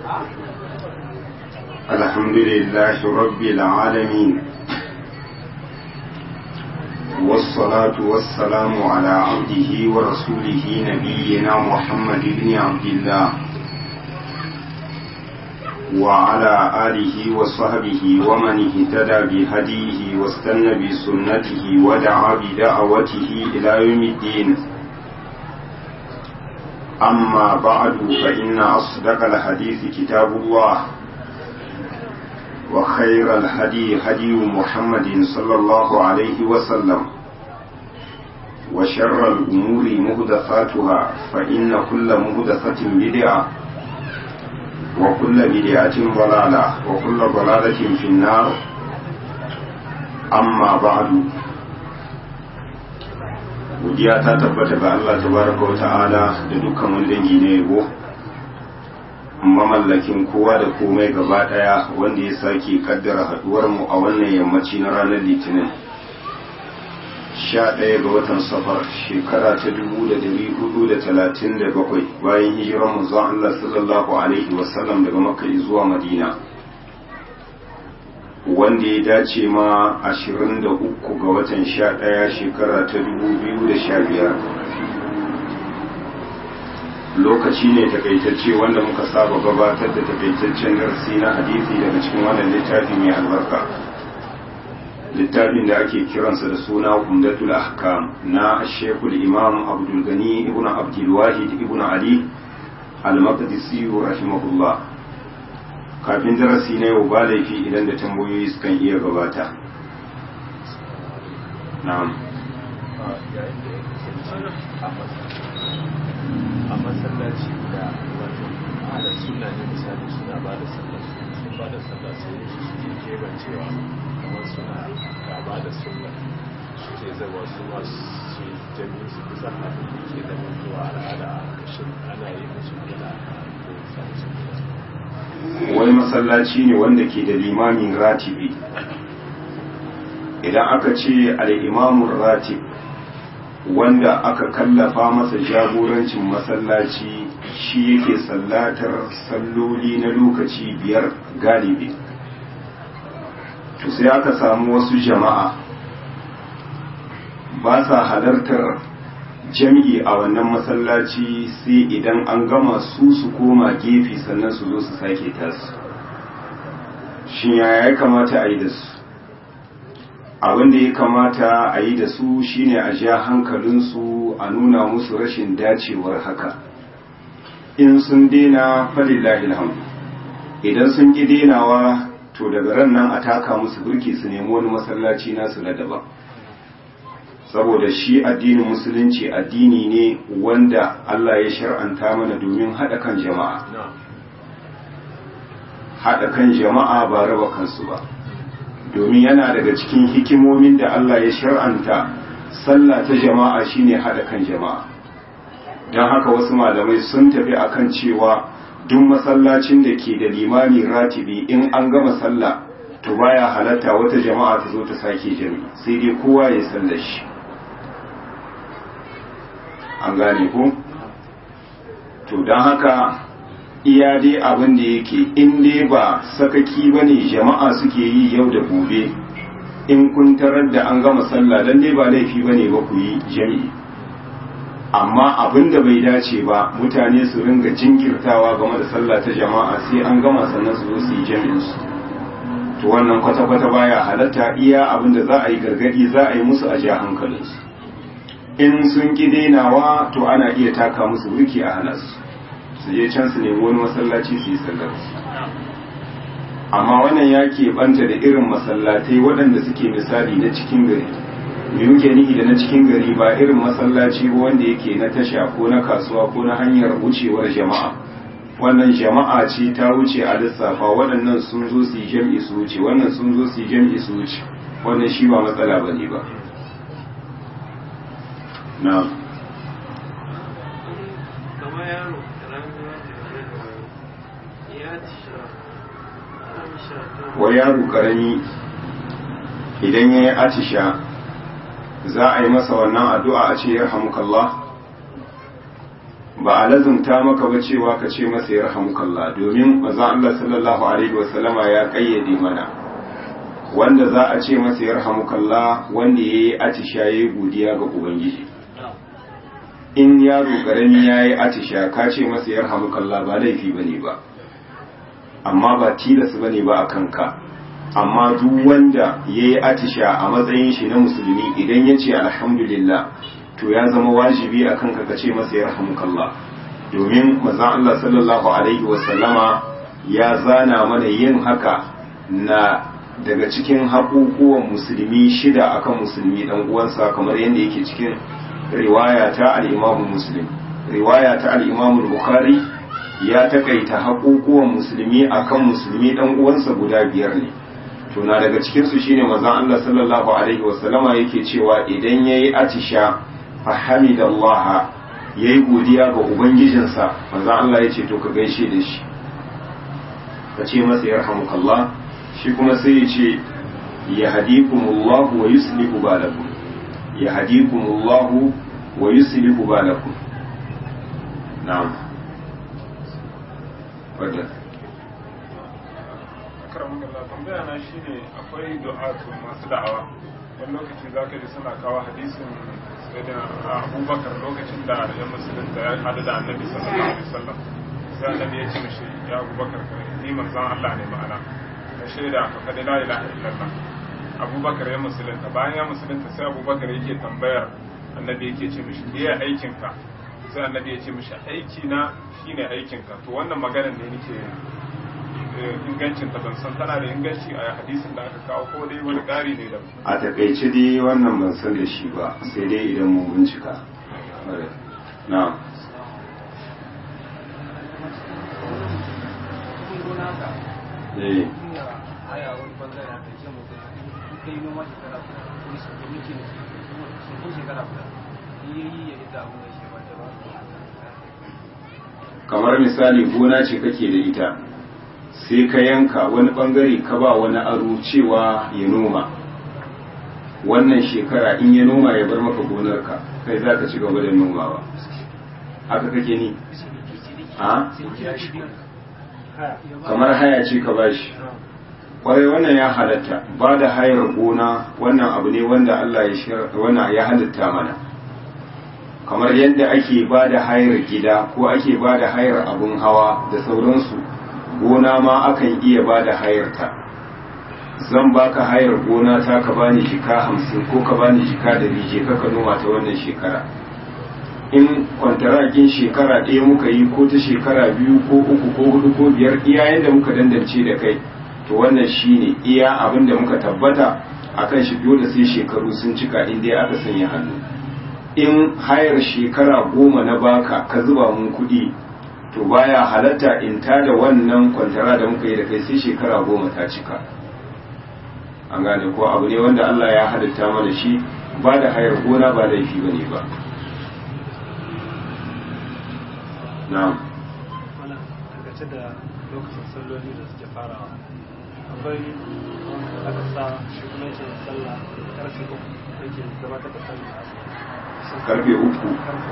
الحمد لله رب العالمين والصلاة والسلام على عبده ورسوله نبينا محمد بن عبد الله وعلى آله وصحبه ومن اهتدى بهديه واستنى بسنته ودعا بدعوته إلى يوم الدين أما بعد فإن أصدق الحديث كتاب الله وخير الهدي هدي محمد صلى الله عليه وسلم وشر الأمور مهدفاتها فإن كل مهدفة بدعة وكل بدعة ضلالة وكل ضلالة في النار أما بعد godiya ta tabbata ga Allah tabaraka wa ta'ala da dukkan wani dangi na yabo mamallakin kowa da komai gaba daya wanda ya sake kaddara haduwar mu a wannan yammaci na ranar litinin 11 ga watan safar shekara ta 1437 bayan hijirar manzon Allah sallallahu alaihi wasallam daga makka zuwa madina wanda ya dace ma 23 ga watan 11 shekara ta 2015 lokaci ne takaitacce wanda muka saba gabatar da takaitaccen darasi na hadisi daga cikin wannan littafi mai albarka littafin da ake kiransa da suna umdatul ahkam na shekul imam abdul gani ibn abdul wahid ibn ali al-maqdisi rahimahullah kafin darasi na yau ba laifi idan da tambayoyi sukan iya gabata na'am a masallaci da wato ala suna ne misali suna ba da sallah sun ba da sallah sai su suke keban cewa kamar suna gaba da sunna suke zama su masu jami'in su kusan abin da ke zama zuwa al'ada a kashin ana yi musu gana ko samu wani masallaci ne wanda ke da limamin ratibi idan aka ce al'imamun ratib wanda aka kallafa masa jagorancin masallaci shi yake sallatar salloli na lokaci biyar galibi to sai aka samu wasu jama'a ba sa halartar jam'i a wannan masallaci sai idan an gama su su koma gefe sannan su zo su sake tasu shin yaya ya kamata a yi da su abin da ya kamata a yi da su shine a ja hankalinsu a nuna musu rashin dacewar haka in sun dena falillahi alhamdu idan sun ƙi denawa to daga ran nan a taka musu burki su nemi wani masallaci nasu na daban saboda shi addinin musulunci addini ne wanda Allah ya shar'anta mana domin haɗa kan jama'a haɗa kan jama'a ba raba kansu ba domin yana daga cikin hikimomin da Allah ya shar'anta sallah ta jama'a shine haɗa kan jama'a don haka wasu malamai sun tafi akan cewa duk masallacin da ke da limami ratibi in an gama sallah to baya halatta wata jama'a ta zo ta sake jami sai dai kowa ya sallar shi an gane ku to don haka iya dai abin da yake in dai ba sakaki ba ne jama'a suke yi yau da gobe in kun tarar da an gama sallah dan dai ba laifi ba ne ba ku yi jami'i amma abin da bai dace ba mutane su ringa jinkirtawa game da sallah ta jama'a sai an gama sannan su zo su yi jami'insu to wannan kwata-kwata baya halatta iya abin da za a yi gargadi za a yi musu a ja hankalinsu in sun ƙi dainawa to ana iya taka musu burki a hana su su je can su nemi wani masallaci su yi sallar su amma wannan ya banta da irin masallatai waɗanda suke misali na cikin gari me muke nihi da na cikin gari ba irin masallaci wanda yake na tasha ko na kasuwa ko na hanyar wucewar jama'a wannan jama'a ce ta wuce a lissafa waɗannan sun zo su yi jam'i su wuce wannan sun zo su yi jam'i su wuce wannan shi ba matsala ba ne ba na kamar yaro ya ci wa yaro karami idan ya yi atisha za a yi masa wannan addu'a a ce yarhamukallah ba a lazumta maka ba cewa ka ce masa ya rahamukallah domin maza Allah sallallahu alaihi wasallama ya kayyade mana wanda za a ce masa ya rahamukallah wanda ya yi atisha ya yi godiya ga ubangiji in yaro karami ya yi atisha ka ce masa ya rahamukallah ba laifi ba ne ba amma ba tilas ba ne ba a kanka amma duk wanda ya yi atisha a matsayin shi na musulmi idan ya ce alhamdulillah to ya zama wajibi a kanka ka ce masa ya rahamukallah domin maza Allah sallallahu alaihi wasallama ya zana mana yin haka na daga cikin haƙuƙuwan musulmi shida akan musulmi ɗan uwansa kamar yadda yake cikin riwaya ta al-Imam Muslim riwaya ta al-Imam Bukhari ya takaita haƙuƙuwan musulmi akan musulmi ɗan uwansa guda biyar ne to na daga cikin su shine manzon Allah sallallahu alaihi wasallama yake cewa idan yayi atisha fa hamidallah yayi godiya ga ubangijinsa manzon Allah yace to ka gaishe da shi ka ce masa yarhamukallah shi kuma sai ya ce ya hadikumullahu wa yuslihu balakum ya hadikumullahu wa yuslihu balakum na'am wadda karamin Allah tambaya na shine akwai du'atu masu da'awa wani lokaci zaka ji suna kawo hadisin sayyidina Abubakar lokacin da ya musulunta ya hadu da Annabi sallallahu alaihi wasallam sai Annabi ya ce mishi ya Abubakar ni manzon Allah ne ma'ana na shaida ka faɗi la ilaha illallah abubakar ya musulunta bayan ya musulunta sai abubakar yake tambayar annabi yake ce mishi me ya aikin ka sai annabi ya ce mishi aiki na shine aikin ka to wannan maganar ne nake ingancin ta ban san tana da inganci a hadisin da aka kawo ko dai wani ƙari ne da a takaice dai wannan ban san da shi ba sai dai idan mun bincika na'am eh haya wani bangare aka ce mutum in kai noma shekara guda ko su ko miki ne sun shekara guda in yi ya ita abu da shi ba ta ba kamar misali gona ce kake da ita sai ka yanka wani bangare ka ba wani aro cewa ya noma wannan shekara in ya noma ya bar maka gonarka kai za ka ci gaba da nomawa haka kake ni a kamar haya ce ka bashi kwarai wannan ya halatta ba da hayar gona wannan abu ne wanda Allah ya wannan ya halatta mana kamar yadda ake ba da hayar gida ko ake ba da hayar abun hawa da sauransu gona ma akan iya ba da hayarta zan baka hayar gona ta ka bani jika hamsin ko ka bani jika da je ka noma ta wannan shekara in kwantarakin shekara ɗaya muka yi ko ta shekara biyu ko uku ko hudu ko biyar iya yadda muka dandance da kai to wannan shine iya abin da muka tabbata akan shi dole sai shekaru sun cika in dai aka sanya hannu in hayar shekara goma na baka ka zuba mun kuɗi to baya halatta in ta da wannan kwantara da muka yi da kai sai shekara goma ta cika an gane ko abu ne wanda Allah ya halitta mana shi ba da hayar gona ba laifi ba ne ba na'am wala dangance da lokacin salloli da suke farawa akwai wanda aka sa shugabancin sallah karfe uku yake gabatar da sallah karfe uku karfe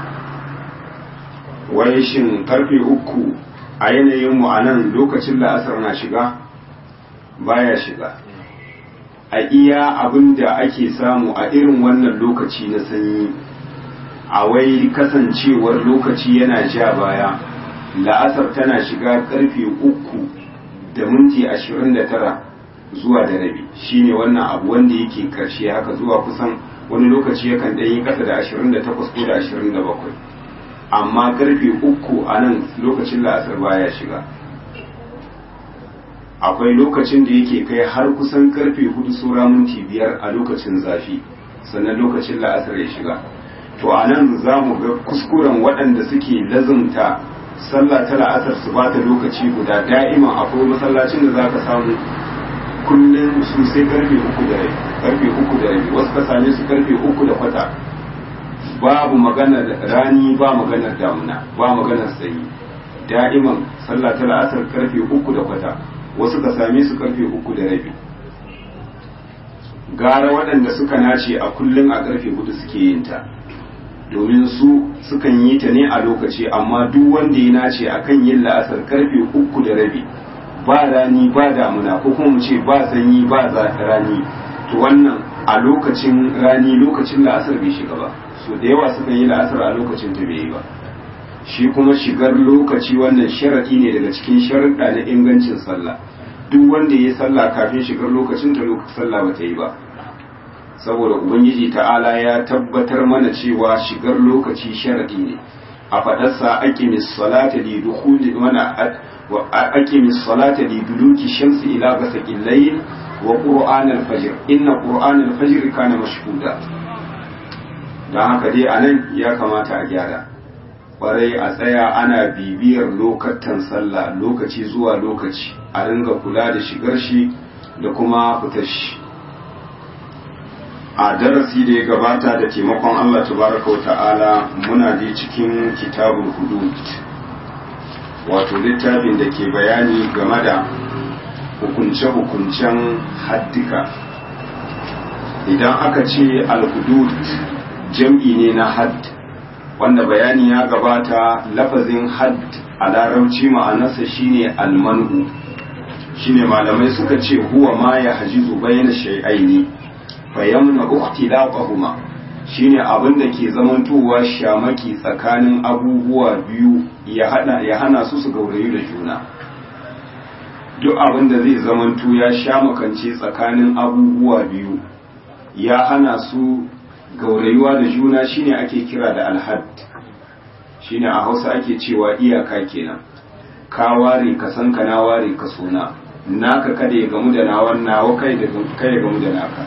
wai shin karfe uku a yanayin mu a nan lokacin la'asar na shiga baya shiga a iya abin da ake samu a irin wannan lokaci na sanyi a wai kasancewar lokaci yana ja baya la'asar tana shiga karfe uku da minti ashirin da tara zuwa da rabi shine wannan abu wanda yake karshe haka zuwa kusan wani lokaci yakan ɗan yi ƙasa da ashirin da takwas ko da ashirin da bakwai amma karfe uku a nan lokacin la'asar baya shiga akwai lokacin da yake kai har kusan karfe hudu saura minti biyar a lokacin zafi sannan lokacin la'asar ya shiga to a nan za mu ga kuskuren waɗanda suke lazumta sallah ta la'asar su ba ta lokaci guda da'iman akwai masallacin da za ka samu kullum su sai karfe uku da rabi karfe uku da rabi wasu ka same su karfe uku da kwata babu maganar rani ba maganar damuna ba maganar sanyi da'iman sallah ta la'asar karfe uku da kwata wasu ka same su karfe uku da rabi gara waɗanda suka nace a kullum a karfe hudu suke yin ta domin su sukan yi ta ne a lokaci amma duk wanda ya nace akan yin la'asar karfe uku da rabi ba rani ba damuna ko kuma mu ce ba sanyi ba rani to wannan a lokacin rani lokacin la'asar bai shiga ba so da yawa sukan yi la'asar a lokacin ta bai yi ba shi kuma shigar lokaci wannan sharaɗi ne daga cikin sharaɗa na ingancin sallah duk wanda ya yi sallah kafin shigar lokacin ta lokacin sallah ba ta yi ba saboda ubangiji ta'ala ya tabbatar mana cewa shigar lokaci sharaɗi ne a faɗarsa aqimis salata li dukhuli mana aqimis salata li duluki shamsi ila ghasaqil layl wa qur'an al-fajr inna qur'an al-fajr kana mashhuda dan haka dai anan ya kamata a gyara kwarai a tsaya ana bibiyar lokatan sallah lokaci zuwa lokaci a ringa kula da shigar shi da kuma fitar shi a darasi da ya gabata da taimakon Allah tabaraka wa ta'ala muna je cikin kitabul hudud wato littafin da ke bayani game da hukunce-hukuncen haddika idan aka ce al-hudud jam'i ne na hadd wanda bayani ya gabata lafazin hadd a larabci ma'anarsa shine almanu shine malamai suka ce huwa ma ya hajizu bayyana shay'aini fayamna ukhtilafahuma shine abin da ke zamantowa shamaki tsakanin abubuwa biyu ya hada ya hana su su gaurayu da juna duk abin da zai zamanto ya shamakance tsakanin abubuwa biyu ya hana su gaurayuwa da juna shine ake kira da alhad shine a hausa ake cewa iyaka kenan ka ware ka san ka na ware ka sona naka kada ya gamu da nawan nawa kai da kai ya gamu da naka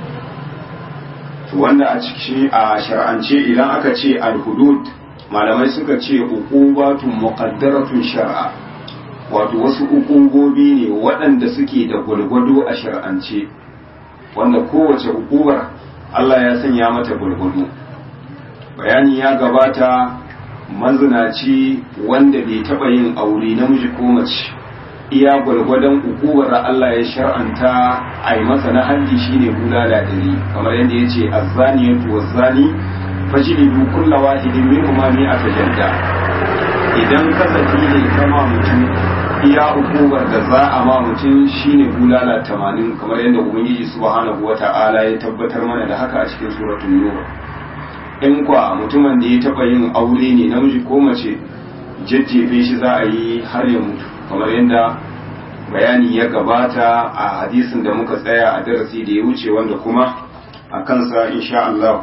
wanda a ciki a shar'ance idan aka ce alhudud malamai suka ce uqubatun muqaddaratun shar'a wato wasu uqubobi ne waɗanda suke da gwalgwado a shar'ance wanda kowace uqubar Allah ya sanya mata gwargwado bayani ya gabata mazinaci wanda bai taɓa yin aure namiji ko mace iya gwargwadon ukuwar Allah ya shar'anta a yi masa na haddi shine bulala dari kamar yadda ya ce azzani ya tuwa zani fajilidu kulla wahidin min umami a tajadda idan kasafi ne kama mutum iya ukuwar da za a ma mutum shine bulala tamanin kamar yadda ubangiji subhanahu wata'ala ya tabbatar mana da haka a cikin suratul nur in kwa mutumin da ya taba yin aure ne namiji ko mace jajjefe shi za a yi har ya mutu kamar yadda bayani ya gabata a hadisin da muka tsaya a darasi da ya wuce wanda kuma a kansa insha Allah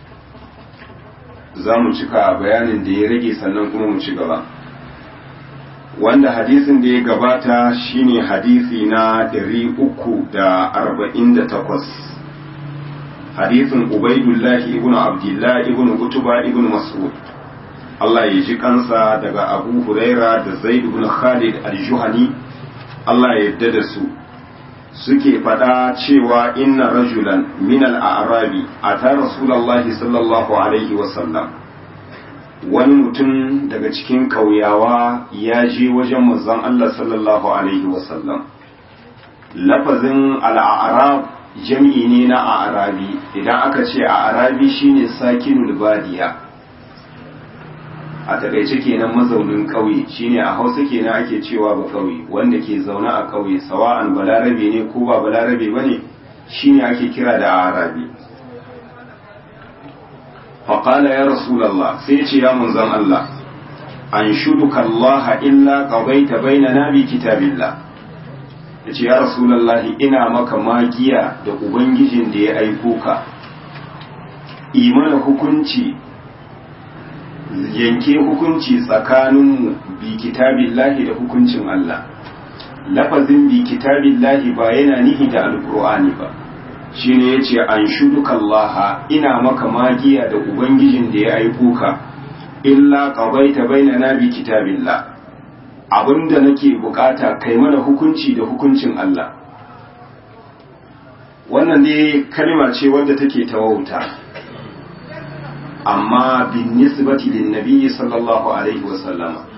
za mu cika bayanin da ya rage sannan kuma mu ci gaba wanda hadisin da ya gabata shine hadisi na 348 hadisin ubaidullahi ibn abdullah ibn utuba ibn mas'ud Allah ya ji kansa daga abu huraira da zaid ibn khalid al-juhani Allah ya yarda da su suke faɗa cewa inna rajulan min al-a'rabi ata rasulullahi sallallahu alaihi wasallam wani mutum daga cikin ƙauyawa ya je wajen manzon Allah sallallahu alaihi wasallam lafazin al'arab jam'i ne na a'rabi idan aka ce a'rabi shine sakinul badiya a takaice kenan mazaunin ƙauye shine a hausa kenan ake cewa ba ƙauye wanda ke zaune a ƙauye sawa'an balarabe ne ko ba balarabe bane shine ake kira da a'rabi فقال يا رسول الله سيتي يا منزل الله أنشدك الله إلا قضيت بيننا بكتاب الله yace ya rasulallahi ina maka magiya da ubangijin da ya aiko ka imana hukunci yanke hukunci tsakaninmu bi kitabillahi da hukuncin Allah lafazin bi kitabillahi ba yana nihi da alkur'ani ba shine yace an shuduka Allah ina maka magiya da ubangijin da ya aiko ka illa qadaita bainana bi kitabillah abinda nake bukata kai mana hukunci da hukuncin Allah wannan dai kalma ce wadda take tawauta amma bin nisbati lin nabiyyi sallallahu alaihi wasallama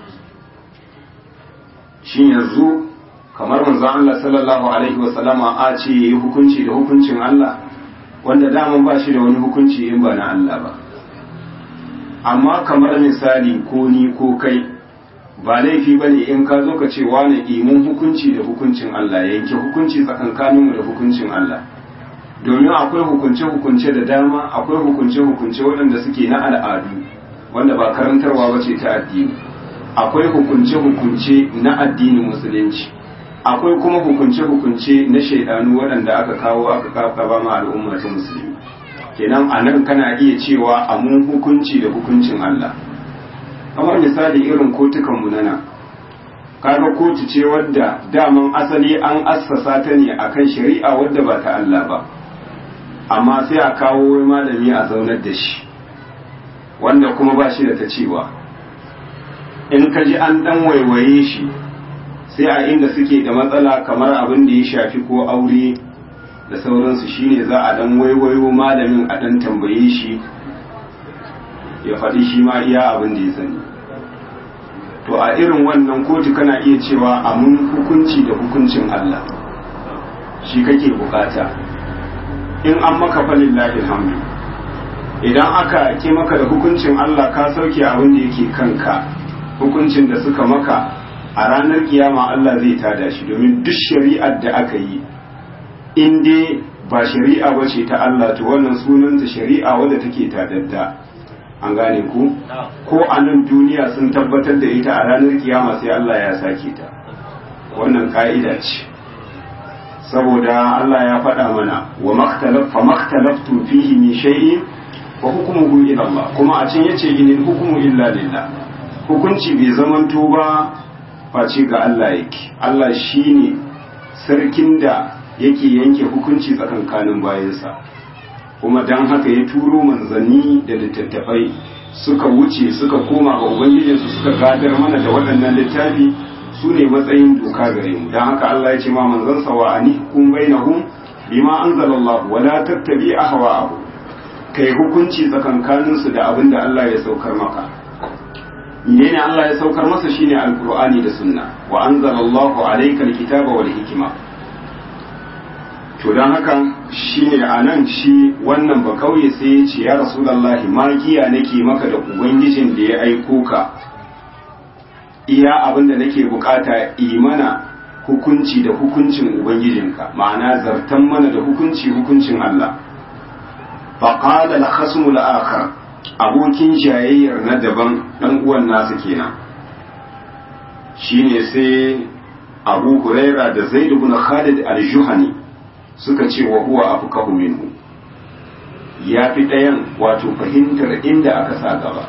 shin yanzu kamar manzo Allah sallallahu alaihi wa sallama a ce yi hukunci da hukuncin Allah wanda daman ba shi da wani hukunci in ba na Allah ba amma kamar misali ko ni ko kai ba laifi bane in ka zo ka ce wani imun hukunci da hukuncin Allah yanke hukunci tsakankaninmu da hukuncin Allah domin akwai hukunce-hukunce da dama akwai hukunce-hukunce waɗanda suke na al'adu wanda ba karantarwa ba ce ta addini akwai hukunce-hukunce na addinin musulunci akwai kuma hukunce-hukunce na shaidanu waɗanda aka kawo aka kafa ma al'umma ta musulmi kenan a nan kana iya cewa a mun hukunci da hukuncin Allah kamar misali irin kotukanmu na nan kaga kotu ce wadda daman asali an assasa ta ne akan shari'a wadda ba ta Allah ba amma sai a kawo wai malami a zaunar da shi wanda kuma ba shi da ta cewa in ka ji an dan waiwaye shi sai a inda suke da matsala kamar abin da ya shafi ko aure da sauransu shine za a dan waiwayo malamin a dan tambaye shi ya faɗi shi ma iya abin da ya sani to a irin wannan kotu kana iya cewa a mun hukunci da hukuncin Allah shi kake bukata in an maka falillahi alhamdu idan aka ki maka da hukuncin Allah ka sauke abin da yake kanka hukuncin da suka maka a ranar kiyama Allah zai tada shi domin duk shari'ar da aka yi in dai ba shari'a ba ce ta Allah to wannan sunanta shari'a wadda take tadadda an gane ku ko a nan duniya sun tabbatar da ita a ranar kiyama sai Allah ya sake ta wannan ka'ida ce saboda Allah ya faɗa mana wa maktalaf maktalaftu fihi min shay'in wa hukmuhu ila Allah kuma a can yace inil hukmu illa lillah hukunci bai zamanto ba face ga Allah yake Allah shine sarkin da yake yanke hukunci tsakankanin bayansa kuma dan haka ya turo manzanni da littattafai suka wuce suka koma ga ubangijinsu suka gadar mana da waɗannan littafi su ne matsayin doka gare mu don haka Allah ya ce ma manzon sa wa ani kun bainahum bima anzalallahu wa la tattabi ahwa'ahum kai hukunci tsakankanin su da abin da Allah ya saukar maka menene Allah ya saukar masa shine alqur'ani da sunna wa anzalallahu alayka alkitaba wal hikma to don haka shine anan shi wannan ba kauye sai ya ce ya rasulullahi magiya nake maka da ubangijin da ya aiko ka iya abin da nake bukata imana hukunci da hukuncin ubangijinka ma'ana zartan mana da hukunci hukuncin Allah faqala al-khasmu al-akhar abokin jayayyar na daban dan uwan nasa kenan shine sai Abu Huraira da Zaid ibn Khalid al-Juhani suka ce wa huwa afqahu minhu ya fi ɗayan wato fahimtar inda aka sa gaba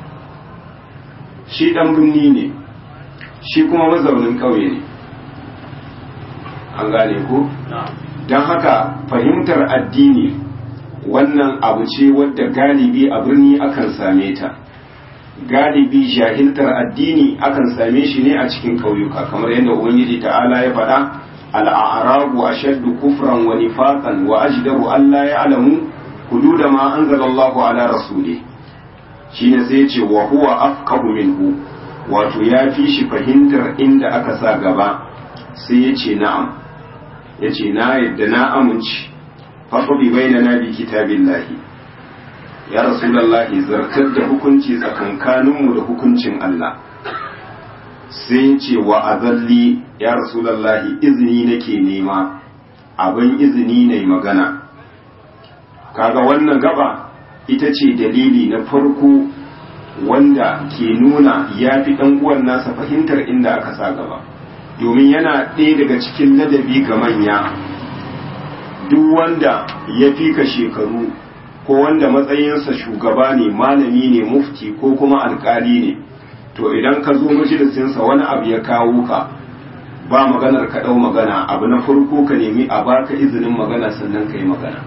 shi ɗan birni ne shi kuma mazaunin ƙauye ne an gane ko don haka fahimtar addini wannan abu ce wadda galibi a birni akan same ta galibi jahiltar addini akan same shi ne a cikin ƙauyuka kamar yadda ubangiji ta'ala ya faɗa al'arabu ashaddu kufran wa nifaqan wa ajdaru an la ya'lamu hudud ma anzala Allahu ala rasuli shine sai ya ce wa huwa afqahu minhu wato ya fi shi fahimtar inda aka sa gaba sai ya ce na'am ya ce na yadda na amince faɗaɗi bai na nabi kitabin lahi ya rasulallahi zartar da hukunci tsakankaninmu da hukuncin Allah sai ya ce wa azalli ya rasulallahi izini nake nema abin izini ne magana kaga wannan gaba ita ce dalili na farko wanda ke nuna ya fi ɗan uwan nasa fahimtar inda aka sa gaba domin yana ɗaya daga cikin ladabi ga manya duk wanda ya fi ka shekaru ko wanda matsayinsa shugaba ne malami ne mufti ko kuma alkali ne to idan ka zo majalisinsa wani abu ya kawo ka ba maganar ka ɗau magana abu na farko ka nemi a baka izinin magana sannan ka yi magana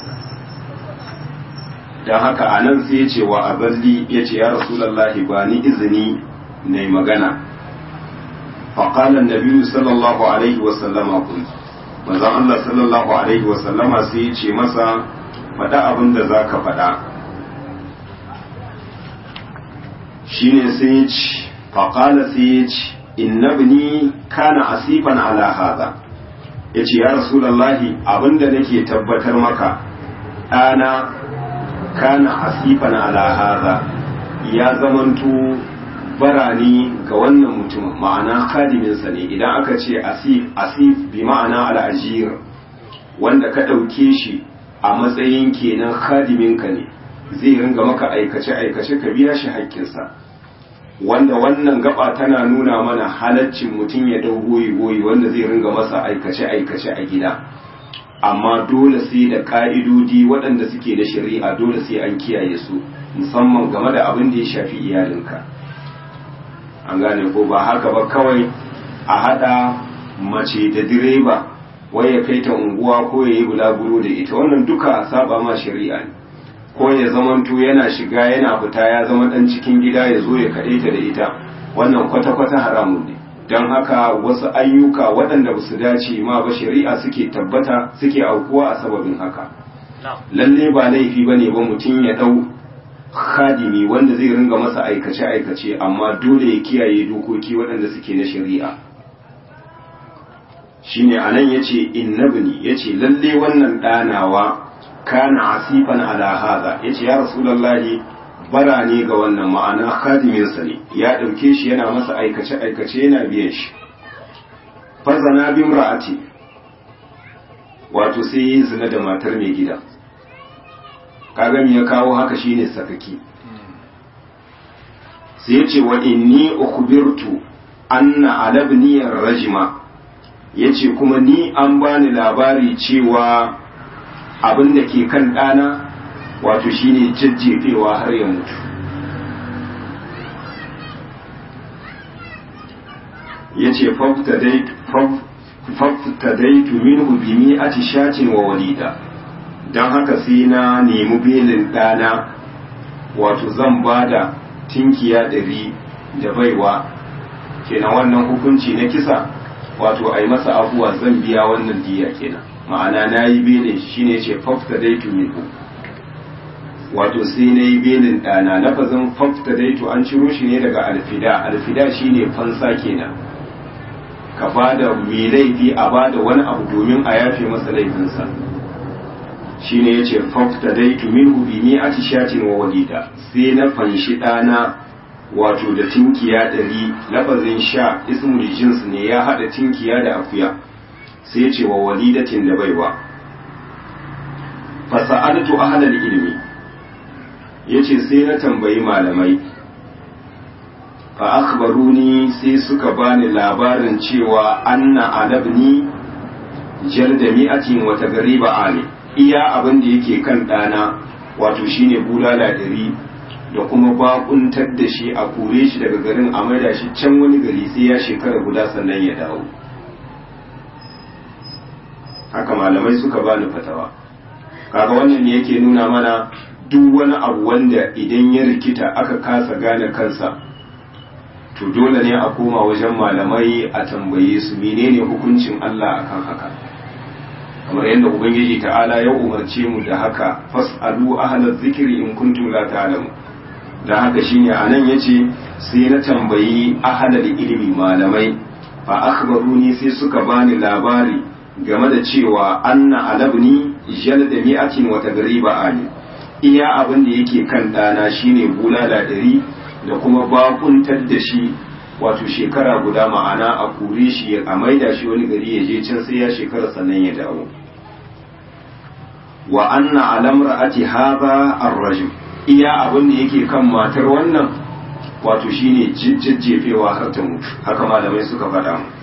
don haka a nan sai ya ce wa aballi ya ce ya rasulallahi ba ni izini na yi magana faƙalan nabi sallallahu alaihi wasallama kun manzan Allah sallallahu alaihi wasallama sai ya ce masa faɗa abin da za ka faɗa shi ne sai ya ce faƙala sai ya ce innabni kana asifan ala haza ya ce ya rasulallahi abin da nake tabbatar maka ɗana kana asifan ala haza ya zamanto barani ga wannan mutum ma'ana khadiminsa ne idan aka ce asif asif bi ma'ana al'ajir wanda ka ɗauke shi a matsayin kenan khadiminka ne zai ringa maka aikace-aikace ka biya shi haƙƙinsa wanda wannan gaba tana nuna mana halaccin mutum ya dau goyi-goyi wanda zai ringa masa aikace-aikace a gida amma dole sai da ƙa'idodi waɗanda suke da shari'a dole sai an kiyaye su musamman game da abin da ya shafi iyalinka an gane ko ba haka ba kawai a haɗa mace da direba wai ya kai ta unguwa ko ya yi bulaguro da ita wannan duka saba ma shari'a ne ko ya zamanto yana shiga yana fita ya zama dan cikin gida ya zo ya kaɗe ta da ita wannan kwata-kwata haramun ne don haka wasu ayyuka waɗanda ba su dace ma ba shari'a suke tabbata suke aukuwa a sababin haka lalle ba laifi ba ne ba mutum ya ɗau khadimi wanda zai ringa masa aikace-aikace amma dole ya kiyaye dokoki waɗanda suke na shari'a shine anan yace innabni yace lalle wannan ɗanawa kana asifan ala hada yace ya rasulullahi bara ne ga wannan ma'ana khadimin sa ne ya dauke shi yana masa aikace aikace yana biyan shi fazana bi imra'ati wato sai yi zina da matar mai gida kaga me ya kawo haka shine sakaki sai yace wa inni ukhbirtu anna alabni rajma yace kuma ni an bani labari cewa abin da ke kan ɗana wato shine jajjefewa har ya mutu ya ce faftadaitu minhu bi mi'ati shatin wa walida don haka sai na nemi belin ɗana wato zan ba da tinkiya ɗari da baiwa kenan wannan hukunci na kisa wato a yi masa afuwa zan biya wannan diya kenan ma'ana na yi belin shi ne ce fafta daitu minku wato sai na yi belin ɗana lafazin fafta daitu an ciro shi ne daga alfida alfida shi ne fansa kenan ka ba da mai laifi a ba da wani abu domin a yafe masa laifinsa shi ne ya ce fafta daitu minhu bi ni a tishatin wa walida sai na fanshi ɗana wato da tinkiya ɗari lafazin sha ismul jins ne ya haɗa tinkiya da akuya sai ce wa walidatin da baiwa fasa'adatu ahlal ilmi yace sai na tambayi malamai fa akhbaruni sai suka bani labarin cewa anna adabni jalda mi'atin wa tagriba ali iya abin da yake kan dana wato shine bulala dari da kuma bakuntar da shi a kore shi daga garin a maida shi can wani gari sai ya shekara guda sannan ya dawo haka malamai suka bani fatawa kaga wannan ne yake nuna mana duk wani abu wanda idan ya rikita aka kasa gane kansa to dole ne a koma wajen malamai a tambaye su menene hukuncin Allah akan haka kamar yadda ubangiji ta'ala ya umarce mu da haka fas'alu ahlaz zikri in kuntum la ta'lamu da haka shine anan yace sai na tambayi ahlal ilmi malamai fa akhbaruni sai suka bani labari game da cewa anna alabni jalda mi'atin wa tagriba ali iya abin da yake kan dana shine bulala dari da kuma bakuntar da shi wato shekara guda ma'ana a kure shi a maida shi wani gari ya je can sai ya shekara sannan ya dawo wa anna alamra'ati hadha ar-rajul iya abin da yake kan matar wannan wato shine jijjefewa har ta mutu haka malamai suka faɗa mu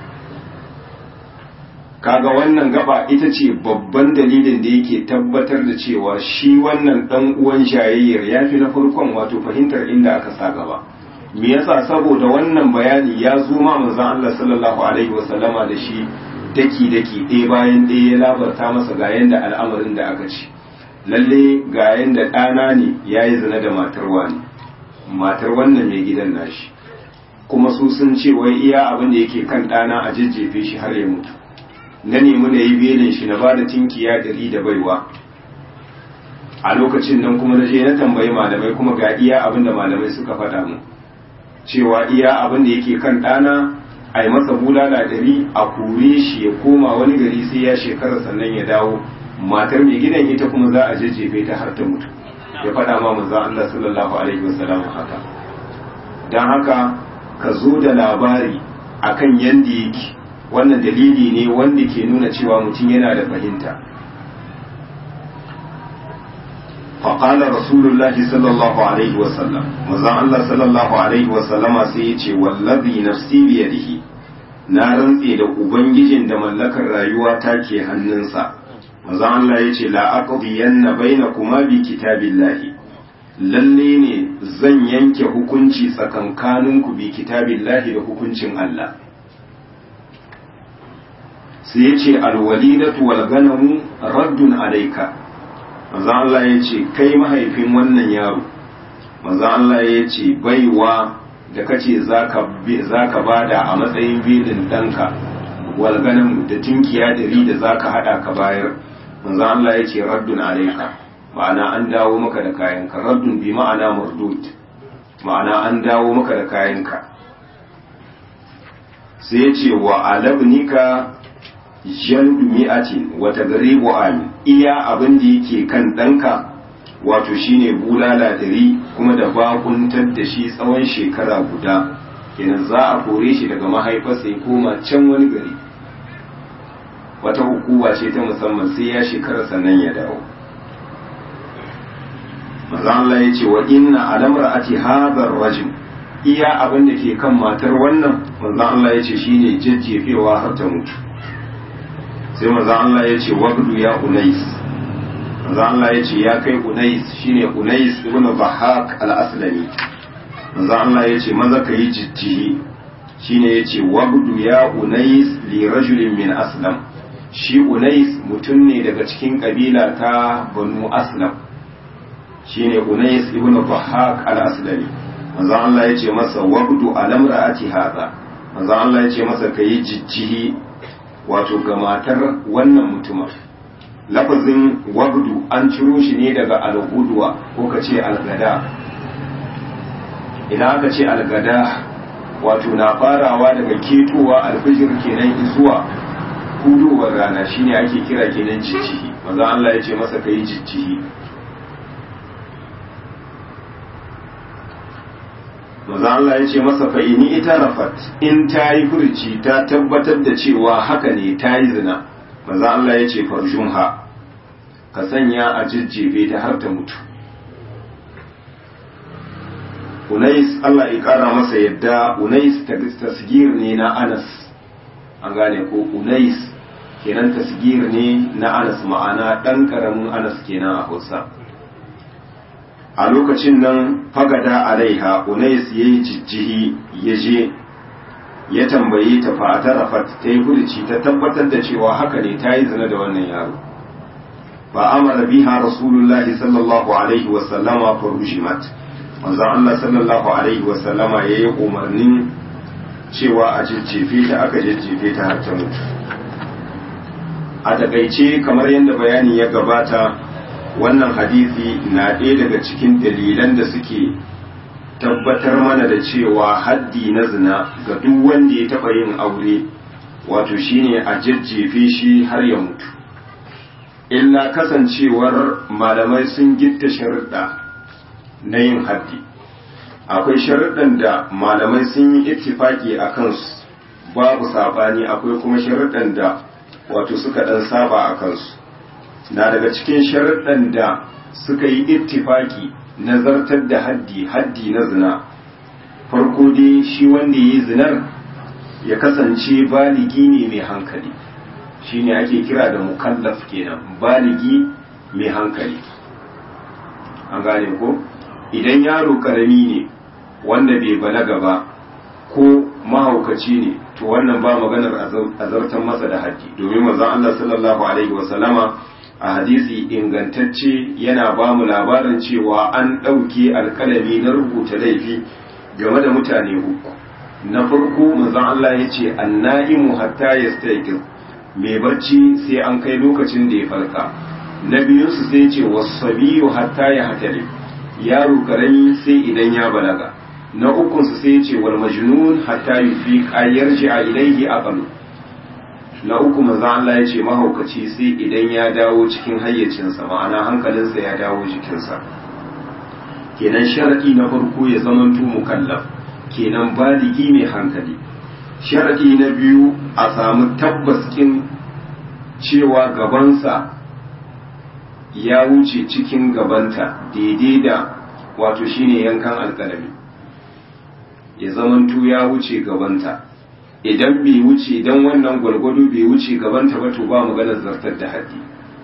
kaga wannan gaba ita ce babban dalilin da yake tabbatar da cewa shi wannan dan uwan shayayyar ya fi na farkon wato fahimtar inda aka sa gaba me yasa saboda wannan bayani ya zo ma manzon Allah sallallahu alaihi wasallama da shi daki daki ɗaya bayan ɗaya ya labarta masa ga yanda al'amarin da aka ci lalle ga yanda ɗana ne ya yi zina da matar wani matar wannan mai gidan nashi kuma su sun ce wai iya abin da yake kan ɗana a jejjefe shi har ya mutu na nemi na yi belin shi na ba da tinkiya ɗari da baiwa a lokacin nan kuma na je na tambayi malamai kuma ga iya abin da malamai suka faɗa mu cewa iya abin da yake kan ɗana a yi masa bulala ɗari a kore shi ya koma wani gari sai ya shekara sannan ya dawo matar mai gidan ita kuma za a jajjefe ta har ta mutu ya faɗa ma manzon Allah sallallahu alaihi wasallam haka dan haka ka zo da labari akan yanda yake wannan dalili ne wanda ke nuna cewa mutum yana da fahimta فقال رسول الله صلى الله عليه وسلم مزان الله صلى الله عليه وسلم سيتي والذي نفسي بيده na rantse da ubangijin da mallakar rayuwa ta ke hannunsa manzon Allah ya ce la aqdiyanna bainakuma bi kitabillahi lalle ne zan yanke hukunci tsakankaninku bi kitabillahi da hukuncin Allah sai ya ce alwalidatu wal ganamu raddun alayka manzon Allah ya ce kai mahaifin wannan yaro manzon Allah ya ce baiwa da kace zaka zaka bada a matsayin bilin danka walganan da tinkiya dari da zaka hada ka bayar manzon Allah ya ce raddun alayka ma'ana an dawo maka da kayanka raddun bi ma'ana mardud ma'ana an dawo maka da kayanka sai ya ce wa alabnika jaldu mi'atin wa tagribu amin iya abin da yake kan ɗanka wato shine bulala dari kuma da bakuntar da shi tsawon shekara guda kenan za a kore shi daga mahaifarsa ya koma can wani gari wata hukuma ce ta musamman sai ya shekara sannan ya dawo maza Allah ya ce wa inna alamra ati hadar rajim iya abin da ke kan matar wannan maza Allah ya ce shine jajjefewa har ta mutu sai maza Allah ya ce wabdu ya unais maza Allah ya ce ya kai unais shine unais ibn bahak al-aslami maza Allah ya ce maza ka yi jijjihi shine ya ce wabdu ya unais li rajulin min aslam shi unais mutum ne daga cikin kabila ta banu aslam shine unais ibn bahak al-aslami maza Allah ya ce masa wabdu alamra'ati hadha maza Allah ya ce masa ka yi jijjihi wato ga matar wannan mutumin lafazin wabdu an ciro shi ne daga al'udwa ko ka ce algada idan aka ce algada wato na farawa daga ketowa alfijir kenan zuwa hudowar rana shine ake kira kenan ciccihi maza Allah ya ce masa ka yi ciccihi maza Allah ya ce masa fa'ini ita rafat in ta yi furci ta tabbatar da cewa haka ne ta yi zina maza Allah ya ce farjunha ka sanya a jijjefe ta har ta mutu unais Allah ya kara masa yadda unais tasgir ne na anas an gane ko unais kenan tasgir ne na anas ma'ana ɗan ƙaramin anas kenan a hausa a lokacin nan fagada alaiha unais ya yi jijjihi ya je ya tambayi ta fa'atarafat ta yi furuci ta tabbatar da cewa haka ne ta yi zina da wannan yaro fa amara biha rasulullahi sallallahu alaihi wa sallama fa rujimat manzon Allah sallallahu alaihi wa sallama yayi umarnin cewa a jijjefe ta aka jijjefe ta har ta mutu a takaice kamar yadda bayani ya gabata wannan hadisi na ɗaya daga cikin dalilan da suke tabbatar mana da cewa haddi na zina ga duk wanda ya taɓa yin aure wato shine a jajjefe shi har ya mutu illa kasancewar malamai sun gitta sharuɗa na yin haddi akwai sharuɗan da malamai sun yi ittifaki a kansu babu saɓani akwai kuma sharuɗan da wato suka ɗan saba a kansu na daga cikin sharuɗan da suka yi ittifaki nazartar da haddi haddi na zina farko dai shi wanda ya yi zinar ya kasance baligi ne mai hankali shi ne ake kira da mukallaf kenan baligi mai hankali an gane ko idan yaro karami ne wanda bai balaga ba ko mahaukaci ne to wannan ba maganar azartar masa da haddi domin manzon Allah sallallahu alaihi wasallama a hadisi ingantacce yana ba mu labarin cewa an ɗauke alkalami na rubuta laifi game da mutane uku na farko manzon Allah ya ce anna'imu hatta yastayqir mai barci sai an kai lokacin da ya farka na biyun su sai ce wasabiyu hatta ya hatari yaro karami sai idan ya balaga na ukun su sai ce wal majnun hatta yufi yarji a ilaihi aqalu na uku manzo Allah ya ce mahaukaci sai idan ya dawo cikin hayyacinsa ma'ana hankalinsa ya dawo jikinsa kenan sharadi na farko ya zamanto mukallaf kenan baligi mai hankali sharadi na biyu a samu tabbaskin cewa gabansa ya wuce cikin gabanta daidai da wato shine yankan alkalami ya zamanto ya wuce gabanta idan bai wuce idan wannan gwargwado bai wuce gabanta ba to ba maganar zartar da haddi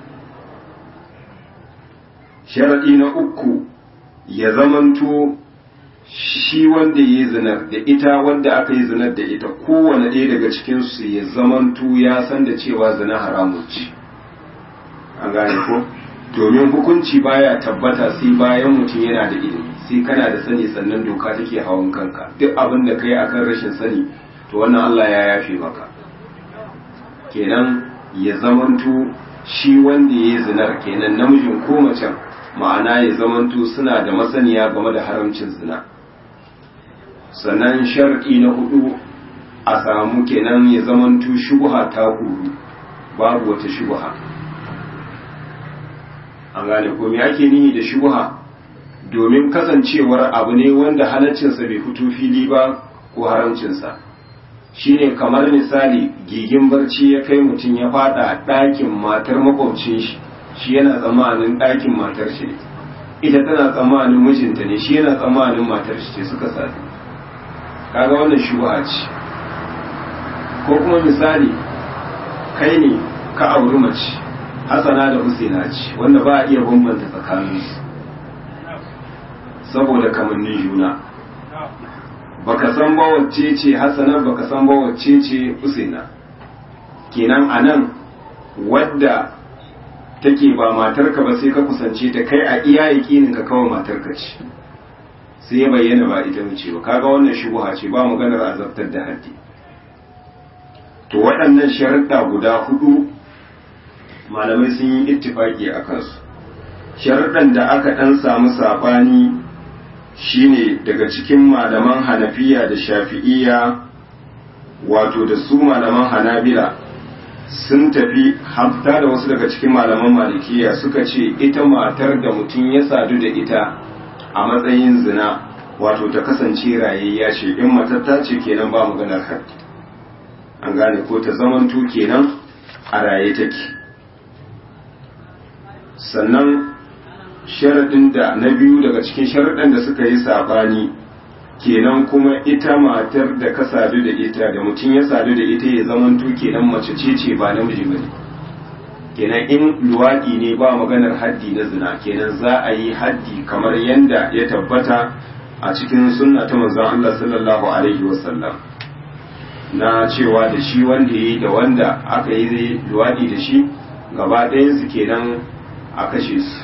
sharaɗi na uku ya zamanto shi wanda ya yi zinar da ita wanda aka yi zinar da ita kowane ɗaya daga cikinsu ya zamanto ya san da cewa zina haramun ce an gane ko domin hukunci baya tabbata sai bayan mutum yana da ilimi sai kana da sani sannan doka take hawan kanka duk abin da kai akan rashin sani to wannan Allah ya yafe maka kenan ya zamanto shi wanda ya yi zinar kenan namijin ko macen ma'ana ya zamanto suna da masaniya game da haramcin zina sannan shar'i na hudu a samu kenan ya zamanto shubha ta kuru babu wata shubha an gane ko me ake nihi da shubha domin kasancewar abu ne wanda halaccinsa bai fito fili ba ko haramcinsa shine kamar misali gigin barci ya kai mutum ya fada ɗakin matar makwabcin shi shi yana tsammanin ɗakin matar shi ne ita tana tsammanin mijinta ne shi yana tsammanin matar shi ce suka sadu kaga wannan shubha ce ko kuma misali kai ne ka auri mace hasana da husaina ce wanda ba a iya bambanta tsakaninsu saboda kamannin juna baka san ba wacce ce hasana baka san ba wacce ce husaina kenan anan wadda take ba matarka ba sai ka kusance ta kai a iya yakinin ka kawai matarka ce sai ya bayyana ba ita wuce ba kaga wannan shubuha ce ba maganar azabtar da haddi to waɗannan sharuɗa guda hudu malamai sun yi ittifaki a kansu sharuɗan da aka ɗan samu saɓani shine daga cikin malaman hanafiya da shafi'iya wato da su malaman hanabila sun tafi hafta da wasu daga cikin malaman malikiya suka ce ita matar da mutum ya sadu da ita a matsayin zina wato ta kasance rayayya ce in matatta ce kenan ba maganar haddi an gane ko ta zamanto kenan a raye take sannan sharaɗin da na biyu daga cikin sharaɗin da suka yi saɓani kenan kuma ita matar da ka sadu da ita da mutum ya sadu da ita ya zamanto kenan mace ce ce ba namiji bane kenan in luwaɗi ne ba maganar haddi na zina kenan za a yi haddi kamar yanda ya tabbata a cikin sunna ta manzon Allah sallallahu alaihi wasallam na cewa da shi wanda ya yi da wanda aka yi luwaɗi da shi gaba ɗayansu kenan a kashe su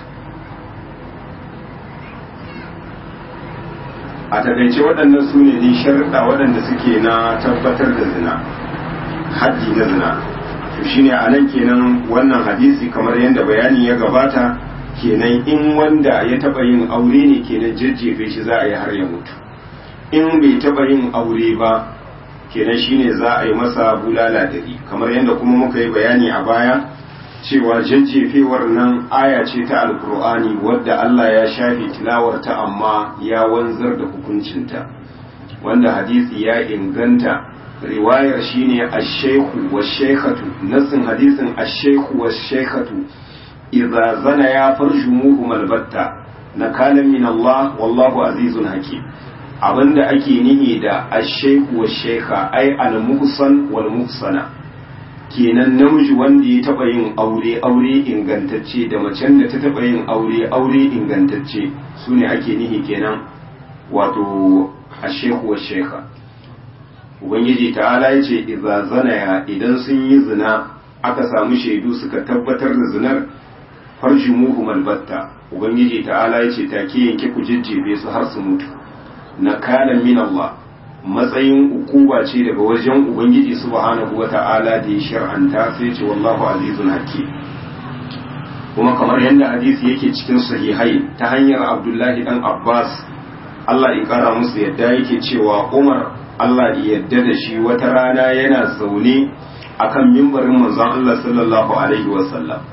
a takaice waɗannan su ne dai sharuɗa waɗanda suke na tabbatar da zina haddi na zina to shine a nan kenan wannan hadisi kamar yadda bayani ya gabata kenan in wanda ya taɓa yin aure ne kenan jajjefe shi za a yi har ya mutu in bai taɓa yin aure ba kenan shine za a yi masa bulala dari kamar yadda kuma muka yi bayani a baya cewa jajjefewar nan aya ce ta alkur'ani wadda Allah ya shafe tilawarta amma ya wanzar da hukuncinta wanda hadisi ya inganta riwayar shine ash-shaykhu wash-shaykhatu nassin hadisin ash-shaykhu wash-shaykhatu idza zana ya farjumuhu malbatta nakalan min Allah wallahu azizun hakim abinda ake nihi da ash-shaykhu wash-shaykha ay al-muhsan wal-muhsana kenan namiji wanda ya taba yin aure aure ingantacce da macen da ta taba yin aure aure ingantacce su ne ake nihi kenan wato ashehu wa shekha ubangiji ta'ala ya ce idza zanaya idan sun yi zina aka samu shaidu suka tabbatar da zinar farji muhu malbatta ubangiji ta'ala ya ce take yanke ku jijjebe su har su mutu nakalan min Allah matsayin ukuba ce daga wajen ubangiji subhanahu wata'ala da ya shar'anta sai ce wallahu azizun hakim kuma kamar yadda hadisi yake cikin sahihai ta hanyar abdullahi dan abbas Allah ya kara musu yadda yake cewa umar Allah ya yadda da shi wata rana yana zaune akan mimbarin manzon Allah sallallahu alaihi wasallam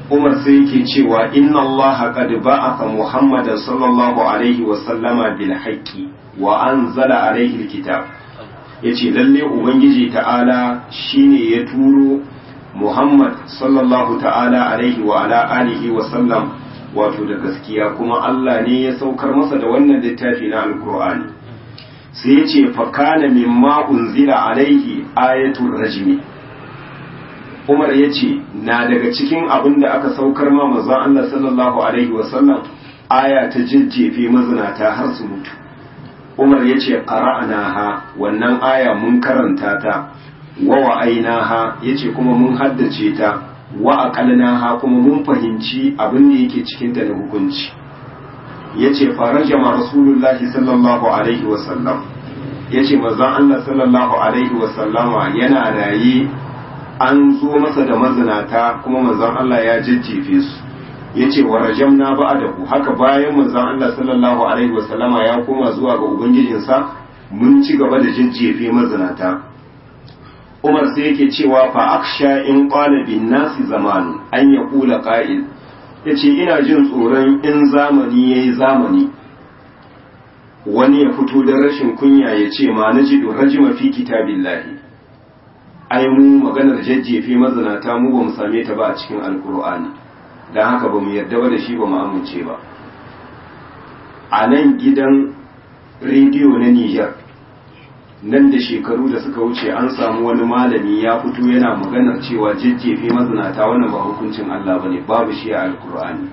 umar sai yake cewa inna Allah qad ba'atha Muhammadan sallallahu alaihi wa sallama bil haqqi wa anzala alaihi alkitab yace lalle ubangiji ta'ala shine ya turo Muhammad sallallahu ta'ala alaihi wa ala alihi wa sallam wato da gaskiya kuma Allah ne ya saukar masa da wannan littafi na alkur'ani sai yace fa kana mimma unzila alaihi ayatul rajmi Umar ya ce na daga cikin abin da aka saukar ma manzon Allah sallallahu alaihi wasallam aya ta jajjefe mazinata har su mutu Umar ya ce ha wannan aya mun karanta ta wa wa'ainaha ya ce kuma mun haddace ta wa aqalnaha kuma mun fahimci abin da yake cikin ta da hukunci ya ce farajama rasulullahi sallallahu alaihi wasallam ya ce manzon Allah sallallahu alaihi wasallama yana raye an zo masa da mazinata kuma manzon Allah ya jajjefe su yace wa rajamna ba'dahu haka bayan manzon Allah sallallahu alaihi wasallama ya koma zuwa ga ubangijinsa mun ci gaba da jajjefe mazinata Umar sai yake cewa fa aksha in qala bin nasi zamanu an yaqula qa'il yace ina jin tsoron in zamani yayi zamani wani ya fito da rashin kunya ya ce ma najidu rajima fi kitabillahi ai mu maganar jajjefe mazinata mu ba mu same ta ba a cikin alkur'ani don haka ba mu yarda ba da shi ba mu amince ba a nan gidan rediyo na Nijar nan da shekaru da suka wuce an samu wani malami ya fito yana maganar cewa jajjefe mazinata wannan ba hukuncin Allah ba ne babu shi a alkur'ani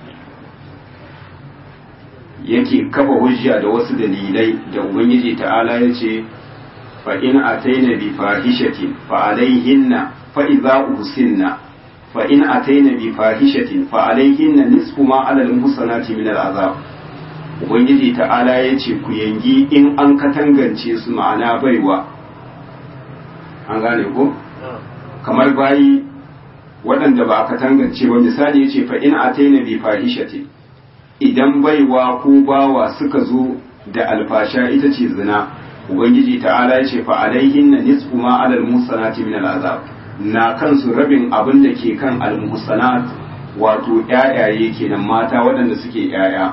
yake kafa hujja da wasu dalilai da ubangiji ta'ala ya ce فإن أتينا بفاحشة فعليهن فإذا أحسن فإن أتينا بفاحشة فعليهن نصف ما على المحصنات من العذاب Ubangiji ta'ala ya ce ku yangi in an katangance su ma'ana baiwa an gane ko? kamar bayi waɗanda ba a katangance ba misali ya ce fa in ataina bi fahishatin idan baiwa ko bawa suka zo da alfasha ita ce zina ubangiji ta'ala ya ce fa alaihin na nisfu ma alal musanati min al'azab na kansu rabin abin da ke kan al musanat wato ƴaƴaye kenan mata waɗanda suke ƴaƴa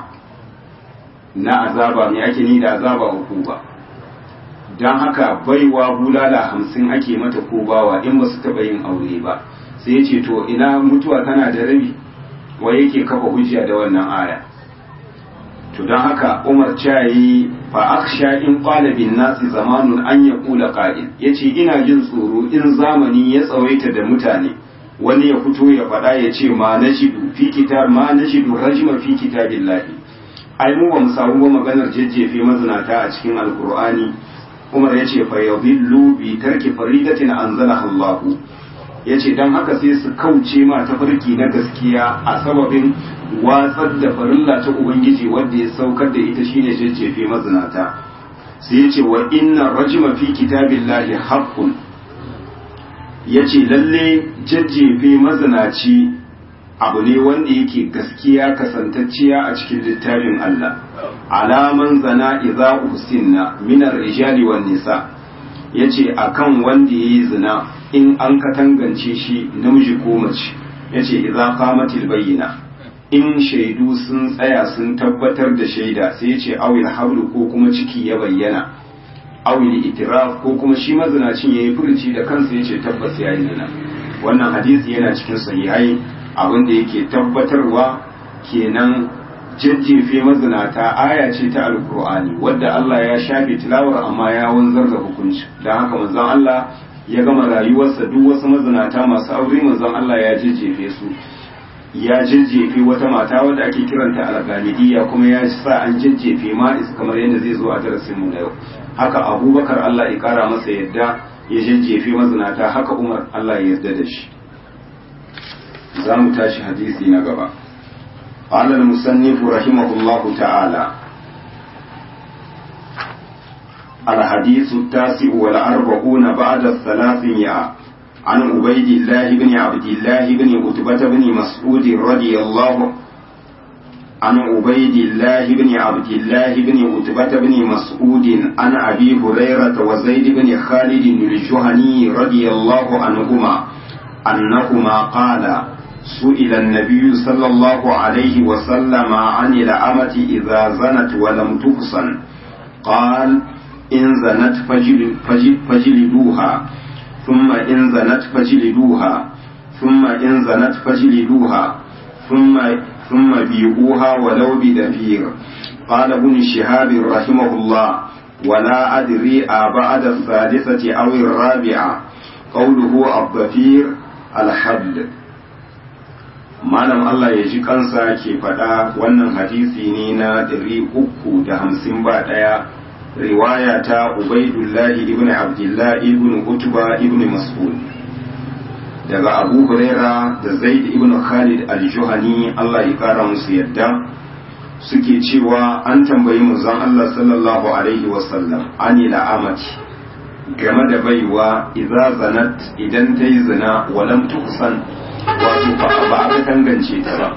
na azaba me ake ni da azaba uku ba dan haka baiwa bulala hamsin ake mata ko bawa in ba su taɓa yin aure ba sai ya ce to ina mutuwa tana da rabi wai yake kafa hujja da wannan aya to don haka umar cayi fa aksha in qala bin nasi zamanun an yaqula qa'il yace ina jin tsoro in zamani ya tsawaita da mutane wani ya fito ya faɗa ya ce ma nashidu fi kitab ma nashidu rajma fi kitabillahi ai mu ba mu samu ba maganar jejjefe mazinata a cikin alqur'ani umar yace fa yadillu bi tarki faridatin anzalaha Allah yace dan haka sai su kauce ma tafarki na gaskiya a sababin watsar da farilla ta ubangiji wanda ya saukar da ita shine jajjefe mazinata sai yace wa inna rajma fi kitabillahi haqqun yace lalle jajjefe mazinaci abu ne wanda yake gaskiya kasantacciya a cikin littafin Allah alaman zana idza usinna min ar-rijali wan nisa yace akan wanda yayi zina in an katangance shi namiji ko mace yace idza qamatil bayyina in shaidu sun tsaya sun tabbatar da shaida sai ya ce awil hablu ko kuma ciki ya bayyana awil itiraf ko kuma shi mazinacin ya yi furuci da kansa ya ce tabbas ya yi zina wannan hadisi yana cikin sahihai abin da yake tabbatarwa kenan jajjefe mazinata aya ce ta alkur'ani wadda Allah ya shafe tilawar amma ya wanzar da hukunci don haka manzon Allah ya gama rayuwarsa duk wasu mazinata masu aure manzon Allah ya jajjefe su ya jajjefe wata mata wadda ake kiranta al-ghamidiyya kuma ya sa an jajjefe ma'is kamar yadda zai zo a darasin mu na yau haka abubakar Allah ya kara masa yadda ya jajjefe mazinata haka umar Allah ya yarda da shi za mu tashi hadisi na gaba قال المصنف رحمه الله تعالى الحديث التاسع والأربعون بعد الثلاثمائة عن عبيد الله بن عبد الله بن عتبة بن مسعود رضي الله عن عبيد الله بن عبد الله بن عتبة بن مسعود عن أبي هريرة وزيد بن خالد الجهني رضي الله عنهما أنهما قال سئل النبي صلى الله عليه وسلم عن الأمة إذا زنت ولم تحصن قال إن زنت فجل فجل فجلدوها ثم إن زنت فجلدوها ثم إن زنت فجلدوها ثم ثم بيعوها ولو بدفير قال ابن شهاب رحمه الله ولا أدري أبعد الثالثة أو الرابعة قوله الضفير الحد malam Allah ya ji kansa ke faɗa wannan hadisi ne na ɗari uku da hamsin ba ɗaya riwaya ta ubaidullahi ibn abdullah ibn utba ibn mas'ud daga abu huraira da zaid ibn khalid al-juhani Allah ya kara musu yadda suke cewa an tambayi manzon Allah sallallahu alaihi wasallam ani la'amati game da baiwa idza zanat idan ta yi zina walam tuhsan wato ba a tangance ta ba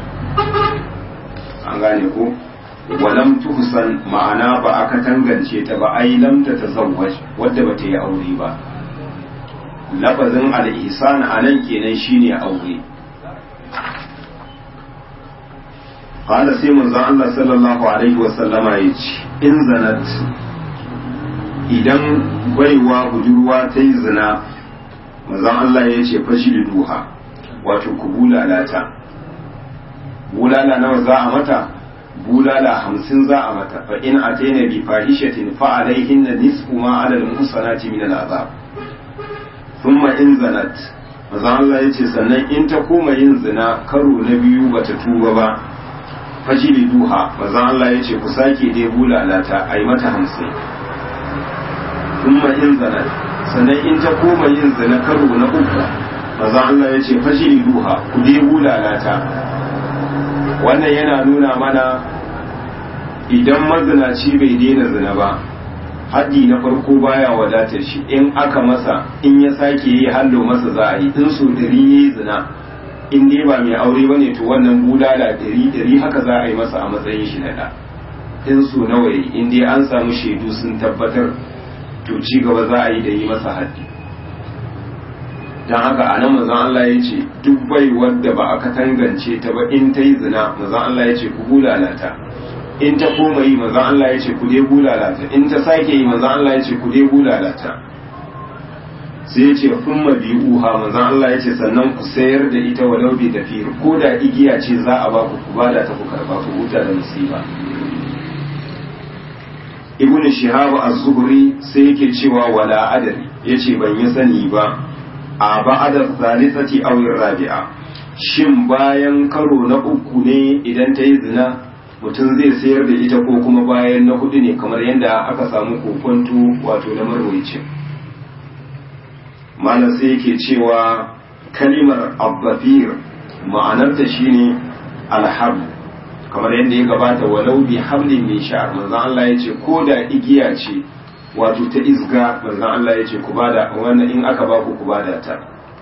an gane ko walam tuhsan ma'ana ba aka tangance ta ba ai lam ta tazawwaj wadda ba ta yi aure ba lafazin al-ihsan anan kenan shine aure qala sai manzon Allah sallallahu alaihi wa sallama yace in zanat idan baiwa budurwa ta yi zina manzon Allah ya ce fashi da duha wato ku bulala ta bulala nawa za a mata bulala hamsin za a mata fa in ataina bi fahishatin fa alaihinna nisfu ma ala al-muhsanati min al-azab thumma in zanat manzon Allah ya ce sannan in ta koma yin zina karo na biyu bata tuba ba fajili duha manzon Allah ya ce ku sake dai bulala ta ai mata hamsin thumma in zanat sannan in ta koma yin zina karo na uku maza Allah ya ce fashiri duha ku dai bulalata wannan yana nuna mana idan mazinaci bai daina zina ba haddi na farko baya wadatar shi in aka masa in ya sake yi hallo masa za a yi in so dari ya yi zina in dai ba mai aure ba ne to wannan bulala dari dari haka za a yi masa a matsayin shi na ɗa in so nawa yi in dai an samu shaidu sun tabbatar to ci gaba za a yi da yi masa haddi don haka a nan mazan Allah ya ce duk bai wadda ba aka tangance ta ba in ta yi zina mazan Allah ya ce ku bulalata in ta koma yi mazan Allah ya ce ku dai bulalata in ta sake yi mazan Allah ya ce ku dai bulalata sai ya ce kun uha mazan Allah ya ce sannan ku sayar da ita walau bi tafi ko da igiya ce za a ba ku ku bada ta ku karba ku huta da musiba ibn shihab az-zuhri sai yake cewa wala adari yace ban yi sani ba a ba'da thalithati aw rabi'a shin bayan karo na uku ne idan ta yi zina mutum zai sayar da ita ko kuma bayan na hudu ne kamar yadda aka samu kokonto wato na marwayicin malam sai yake cewa kalimar abbafir ma'anarta shine alhab kamar yadda ya gabata walau bi hablin min sha'ar manzon Allah yace ko da igiya ce wato ta izga manzon Allah yace ku bada wannan in aka ba ku ku bada ta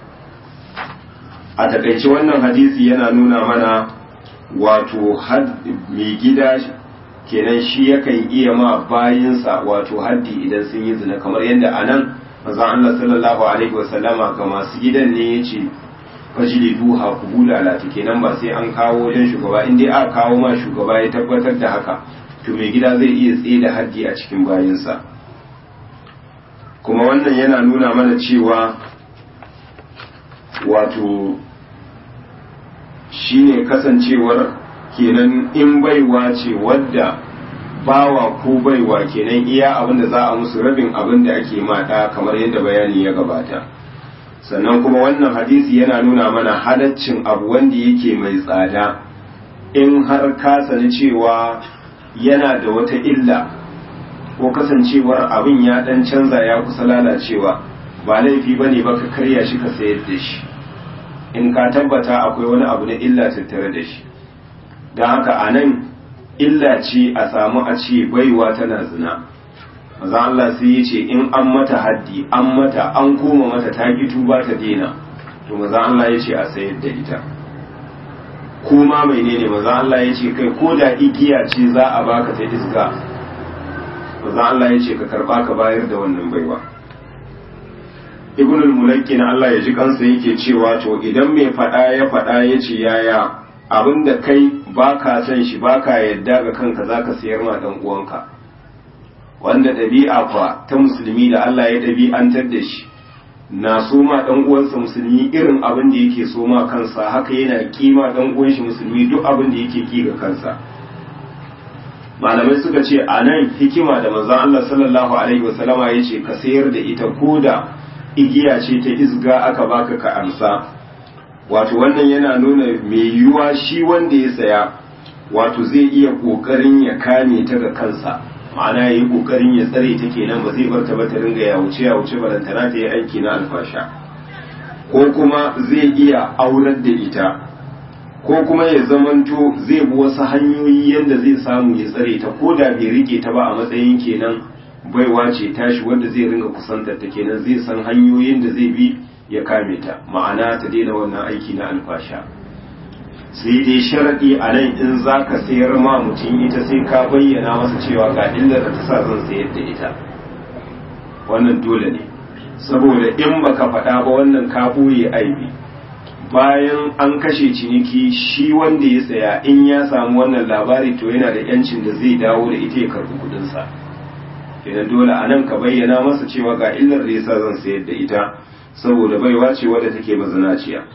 a takaice wannan hadisi yana nuna mana wato mai gida kenan shi yakan iya ma bayinsa wato haddi idan sun yi zina kamar yadda anan manzon Allah sallallahu alaihi wasallama ga masu gidan ne yace fajili duha ku bulalata kenan ba sai an kawo wajen shugaba in dai aka kawo ma shugaba ya tabbatar da haka to mai gida zai iya tsaye da haddi a cikin bayinsa kuma wannan yana nuna mana cewa wato shine kasancewar kenan in baiwa ce wadda bawa ko baiwa kenan iya abin da za a musu rabin abin da ake mata kamar yadda bayani ya gabata sannan kuma wannan hadisi yana nuna mana halaccin abu wanda yake mai tsada in har ka sani cewa yana da wata illa ko kasancewar abin ya dan canza ya kusa lalacewa ba laifi ba ne ba ka karya shi ka sayar da shi in ka tabbata akwai wani abu na illa tattare da shi don haka a nan illa ce a samu a ce baiwa tana zina maza Allah sai ya ce in an mata haddi an mata an koma mata ta ki tuba ta dena to maza Allah ya ce a sayar da ita kuma mai ne maza Allah ya ce kai ko da igiya ce za a baka ta iska maza Allah ya ce ka karba ka bayar da wannan baiwa ibn al-mulakkin Allah ya ji kansa yake cewa to idan mai faɗa ya faɗa ya ce yaya abinda kai baka san shi baka yadda ga kanka zaka sayar ma dan uwanka wanda ɗabi'a fa ta musulmi da Allah ya ɗabi'antar da shi na so ma dan uwansa musulmi irin abin da yake so ma kansa haka yana kima dan uwan shi musulmi duk abin da yake ki ga kansa malamai suka ce a nan hikima da manzon Allah sallallahu alaihi wasallama ya ce ka sayar da ita ko da igiya ce ta isga aka baka ka amsa wato wannan yana nuna mai yiwuwa shi wanda ya saya wato zai iya kokarin ya kame ta ga kansa ma'ana ya yi kokarin ya tsare ta kenan ba zai bar ta ba ta ringa ya wuce ya wuce balantana ta yi aiki na alfasha ko kuma zai iya aurar da ita ko kuma ya zamanto zai bi wasu hanyoyi yadda zai samu ya tsare ta ko da bai rike ta ba a matsayin kenan baiwa ce tashi wanda zai ringa kusantar ta kenan zai san hanyoyin da zai bi ya kame ta ma'ana ta daina wannan aiki na alfasha sai dai sharaɗi a nan in za ka sayar ma mutum ita sai ka bayyana masa cewa ga illar da ta sa zan sayar da ita wannan dole ne saboda in baka faɗa ba wannan ka ɓoye aibi bayan an kashe ciniki shi wanda ya saya in ya samu wannan labari to yana da yancin da zai dawo da ita ya karɓi kuɗinsa kenan dole a nan ka bayyana masa cewa ga illar da yasa zan sayar da ita saboda baiwa ce wadda take mazinaciya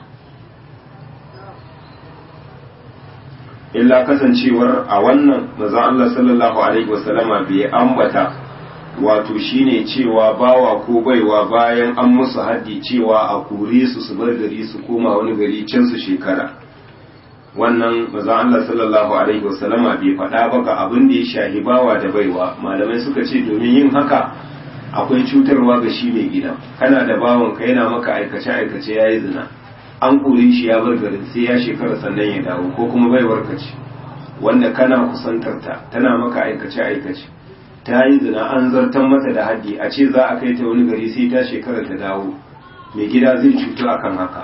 illa kasancewar a wannan maza Allah sallallahu alaihi wasallama bai ambata wato shine cewa bawa ko baiwa bayan an musu haddi cewa a kore su su bar gari su koma wani gari can su shekara wannan maza Allah sallallahu alaihi wasallama bai faɗa ba ga abin da ya shahi bawa da baiwa malamai suka ce domin yin haka akwai cutarwa ga shi mai gida kana da bawan ka yana maka aikace aikace yayi zina an kore shi ya bar garin sai ya shekara sannan ya dawo ko kuma baiwar ka ce wanda kana kusantar ta tana maka aikace aikace ta yi zina an zartan mata da haddi a ce za a kai ta wani gari sai ta shekara ta dawo mai gida zai cutu akan haka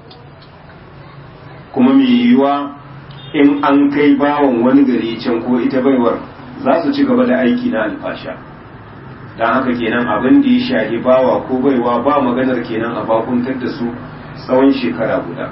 kuma mai yiwuwa in an kai bawan wani gari can ko ita baiwar za su ci gaba da aiki na alfasha don haka kenan abin da ya shahi bawa ko baiwa ba maganar kenan a bakuntar da su tsawon shekara guda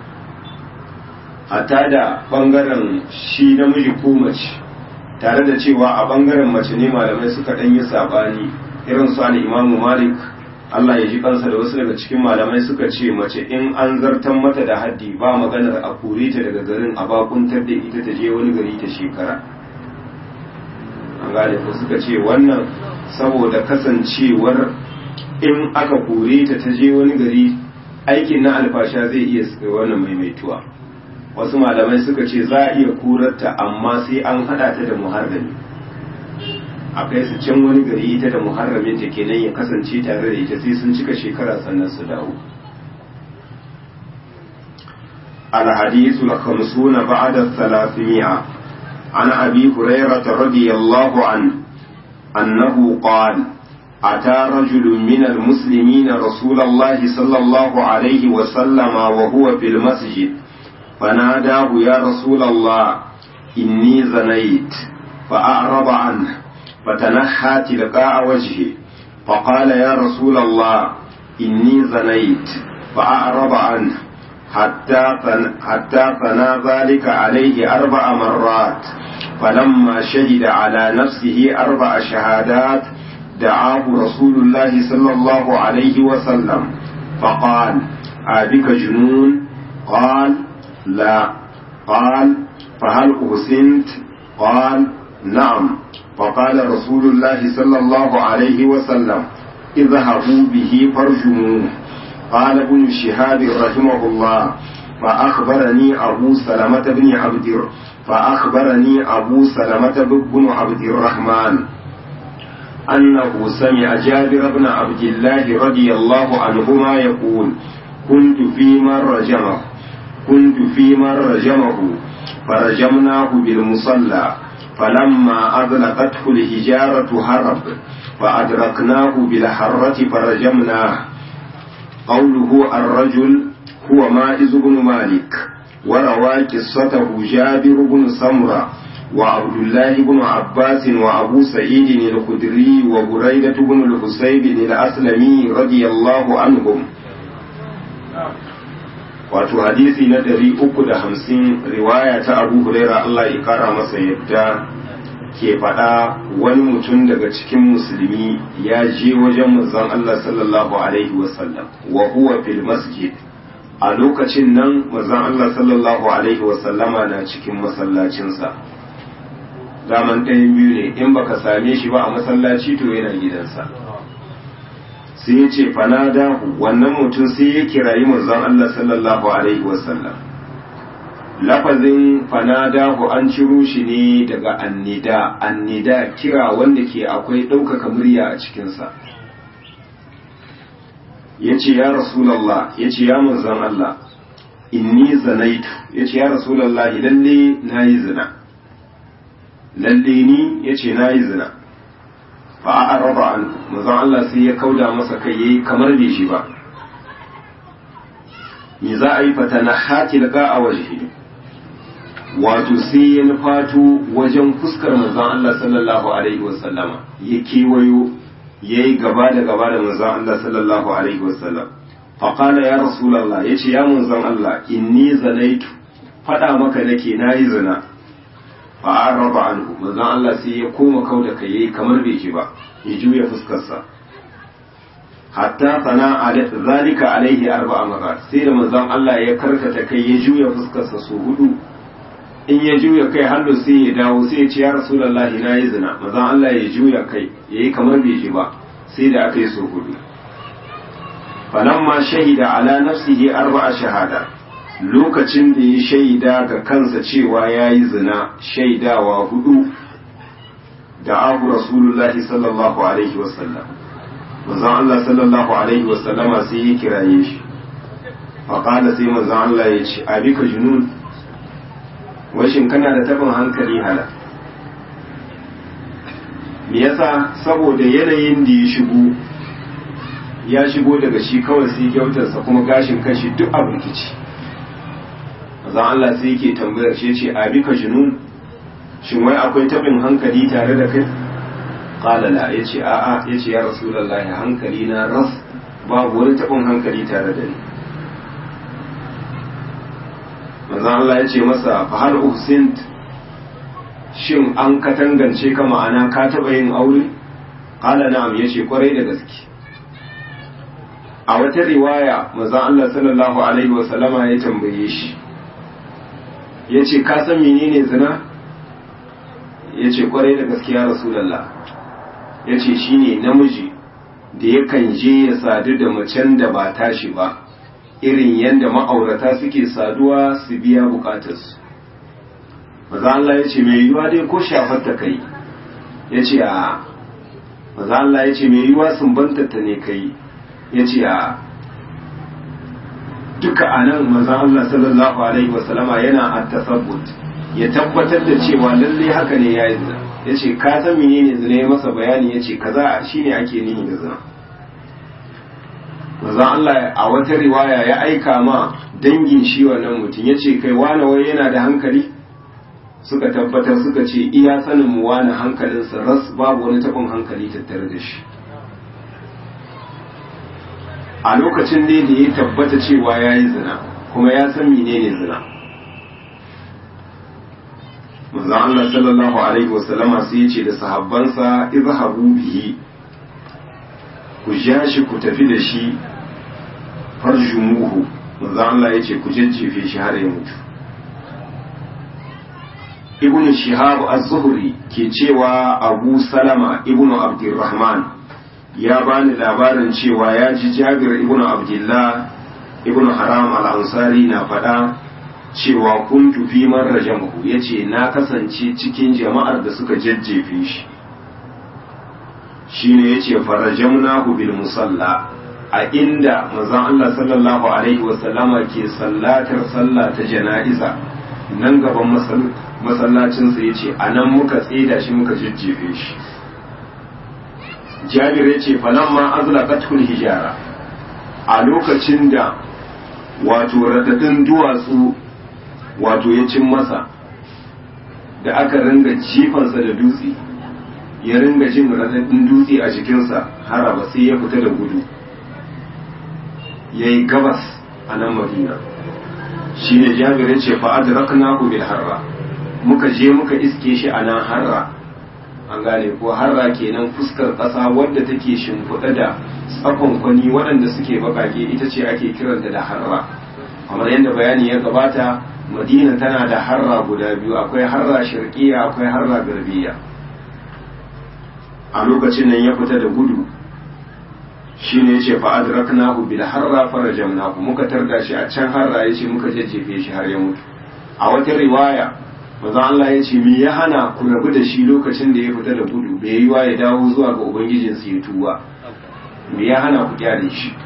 a tada bangaren shi namiji ko mace tare da cewa a bangaren mace ne malamai suka ɗan yi saɓani irin su imamu malik Allah ya ji kansa da wasu daga cikin malamai suka ce mace in an zartan mata da haddi ba maganar a kore ta daga garin a bakuntar da ita ta je wani gari ta shekara an gane ko suka ce wannan saboda kasancewar in aka kore ta ta je wani gari aikin na alfasha zai iya suka wannan maimaituwa wasu malamai suka ce za a iya kurarta amma sai an hada ta da muharrami a kai su can wani gari ita da muharramin ta kenan ya kasance tare da ita sai sun cika shekara sannan su dawo الحديث الخمسون بعد الثلاثمائة عن أبي هريرة رضي الله عنه أنه قال أتى رجل من المسلمين رسول الله صلى الله عليه وسلم وهو في المسجد فناداه يا رسول الله إني زنيت فأعرض عنه فتنحى تلقاء وجهه فقال يا رسول الله إني زنيت فأعرض عنه حتى حتى ثنى ذلك عليه أربع مرات فلما شهد على نفسه أربع شهادات دعاه رسول الله صلى الله عليه وسلم فقال أبك جنون قال لا قال فهل أحسنت قال نعم فقال رسول الله صلى الله عليه وسلم اذهبوا به فارجموه قال ابن شهاب رحمه الله فأخبرني أبو سلمة بن عبد فأخبرني أبو سلمة بن عبد الرحمن أنه سمع جابر بن عبد الله رضي الله عنهما يقول كنت في من رجمه كنت في من رجمه فرجمناه بالمصلى فلما أذلقته الحجارة هرب فأدركناه بالحرة فرجمناه قوله الرجل هو مائز بن مالك وروى قصته جابر بن سمرة وعبد الله بن عباس وأبو سعيد الخدري وبريدة بن الحسيب الأسلمي رضي الله عنهم wato hadisi na ɗari uku da hamsin riwaya ta abu huraira Allah ya kara masa yadda ke faɗa wani mutum daga cikin musulmi ya je wajen manzon Allah sallallahu alaihi wasallam wa huwa fil masjid a lokacin nan manzon Allah sallallahu alaihi wasallama na cikin masallacinsa daman ɗayan biyu ne in baka same shi ba a masallaci to yana gidansa sai ya ce fanadahu wannan mutum sai ya kirayi manzon Allah sallallahu alaihi wasallam lafazin fanadahu an ciro shi ne daga annida annida kira wanda ke akwai ɗaukaka murya a cikinsa ya ce ya rasulallah ya ce ya manzon Allah inni zanaitu ya ce ya rasulallah lalle na yi zina lalle ni ya ce na yi zina fa a raba an manzon Allah sai ya kauda masa kai yayi kamar bai shi ba me za a yi fata na hati daga a waje wato sai ya nufato wajen fuskar manzon Allah sallallahu alaihi wasallama ya kewayo ya yi gaba da gaba da manzon Allah sallallahu alaihi wasallam faƙala ya rasulallah ya ce ya manzon Allah inni zanaitu faɗa maka nake na yi zina fa raba anhu manzon Allah sai ya koma kau da kai yayi kamar bai ji ba ya juya fuskarsa hatta sana zalika alaihi arba'a marat sai da manzon Allah ya karkata kai ya juya fuskarsa su hudu in ya juya kai hannu sai ya dawo sai ya ce ya rasulullahi na yi zina manzon Allah ya juya kai yayi kamar bai ji ba sai da aka yi su hudu falamma shahida ala nafsihi arba'a shahada lokacin da ya shaida ga kansa cewa ya yi zina shaidawa hudu da abu rasulullahi sallallahu alaihi wasallam manzon Allah sallallahu alaihi wasallama sai ya kiraye shi faƙada sai manzon Allah ya ce abika junun washin kana da tabin hankali hala me yasa saboda yanayin da ya shigo ya shigo daga shi kawai sai gyautarsa kuma gashin kashi duk a rikici zan Allah sai yake tambayar shi ce abi ka junun shin wai akwai tabin hankali tare da kai qala la yace a'a yace ya rasulullahi hankali na ras babu wani tabin hankali tare da ni manzo Allah yace masa fa hal uhsint shin an ka tangance ka ma'ana ka taba yin aure qala na'am yace kwarai da gaske a wata riwaya manzo Allah sallallahu alaihi wa sallama ya tambaye shi ya ce ka san menene zina ya ce kwarai da gaskiya rasulallah ya ce shi ne namiji da yakan je ya sadu da macen da ba tashi ba irin yadda ma'aurata suke saduwa su biya bukatarsu maza Allah ya ce mai yiwuwa dai ko shafar ta kai ya ce a maza Allah ya ce mai yiwuwa sun bantata ne kai ya ce a duka a nan manzan Allah sallallahu Alaihi wasallama yana a tasabbut ya tabbatar da cewa lalle haka ne ya yi zina ya ce ka san menene zina ya masa bayani ya ce kaza shi ne ake nihi da zina manzan Allah a wata riwaya ya aika ma dangin shi wannan mutum ya ce kai wane wai yana da hankali suka tabbatar suka ce iya sanin mu wane hankalinsa ras babu wani taɓin hankali tattare da shi a lokacin dai da ya tabbata cewa ya yi zina kuma ya san menene zina manzon Allah sallallahu alaihi wasallama sai ya ce da sahabbansa izhabu bihi ku ja shi ku tafi da shi farjumuhu manzon Allah ya ce ku jajjefe shi har ya mutu ibnu shihab az-zuhri ke cewa abu salama ibnu abdurrahman ya bani labarin cewa ya ji jabir ibn abdullah ibn haram al-ansari na faɗa cewa kuntu fi man rajamahu yace na kasance cikin jama'ar da suka jajjefe shi shine yace farajamnahu bil musalla a inda manzon Allah sallallahu alaihi wasallama ke sallatar sallah ta jana'iza nan gaban masallacinsa yace anan muka tsida shi muka jajjefe shi jabir ya ce falamma azlaqatul hijara a lokacin da wato radadin duwatsu wato ya cin masa da aka ringa jifansa da dutse ya ringa jin raɗaɗin dutse a jikinsa haraba sai ya fita da gudu ya yi gabas a nan madina shi ne jabirin ce fa'ad raknahu bil harra muka je muka iske shi a nan harra an gane ko harra kenan fuskar ƙasa wadda take shimfiɗa da tsakonkwani waɗanda suke baƙaƙe ita ce ake kiranta da harra kamar yadda bayani ya gabata madina tana da harra guda biyu akwai harra shirkiya akwai harra garbiya a lokacin nan ya fita da gudu shi ne ya ce fa'ad raknahu bil harra farajamnahu muka tarda shi a can harra ya ce muka jajjefe shi har ya mutu a wata riwaya maza Allah ya ce me ya hana ku rabu da shi lokacin da ya fita da gudu bai yi wa ya dawo zuwa ga ubangijinsa ya tuba me ya hana ku kyale shi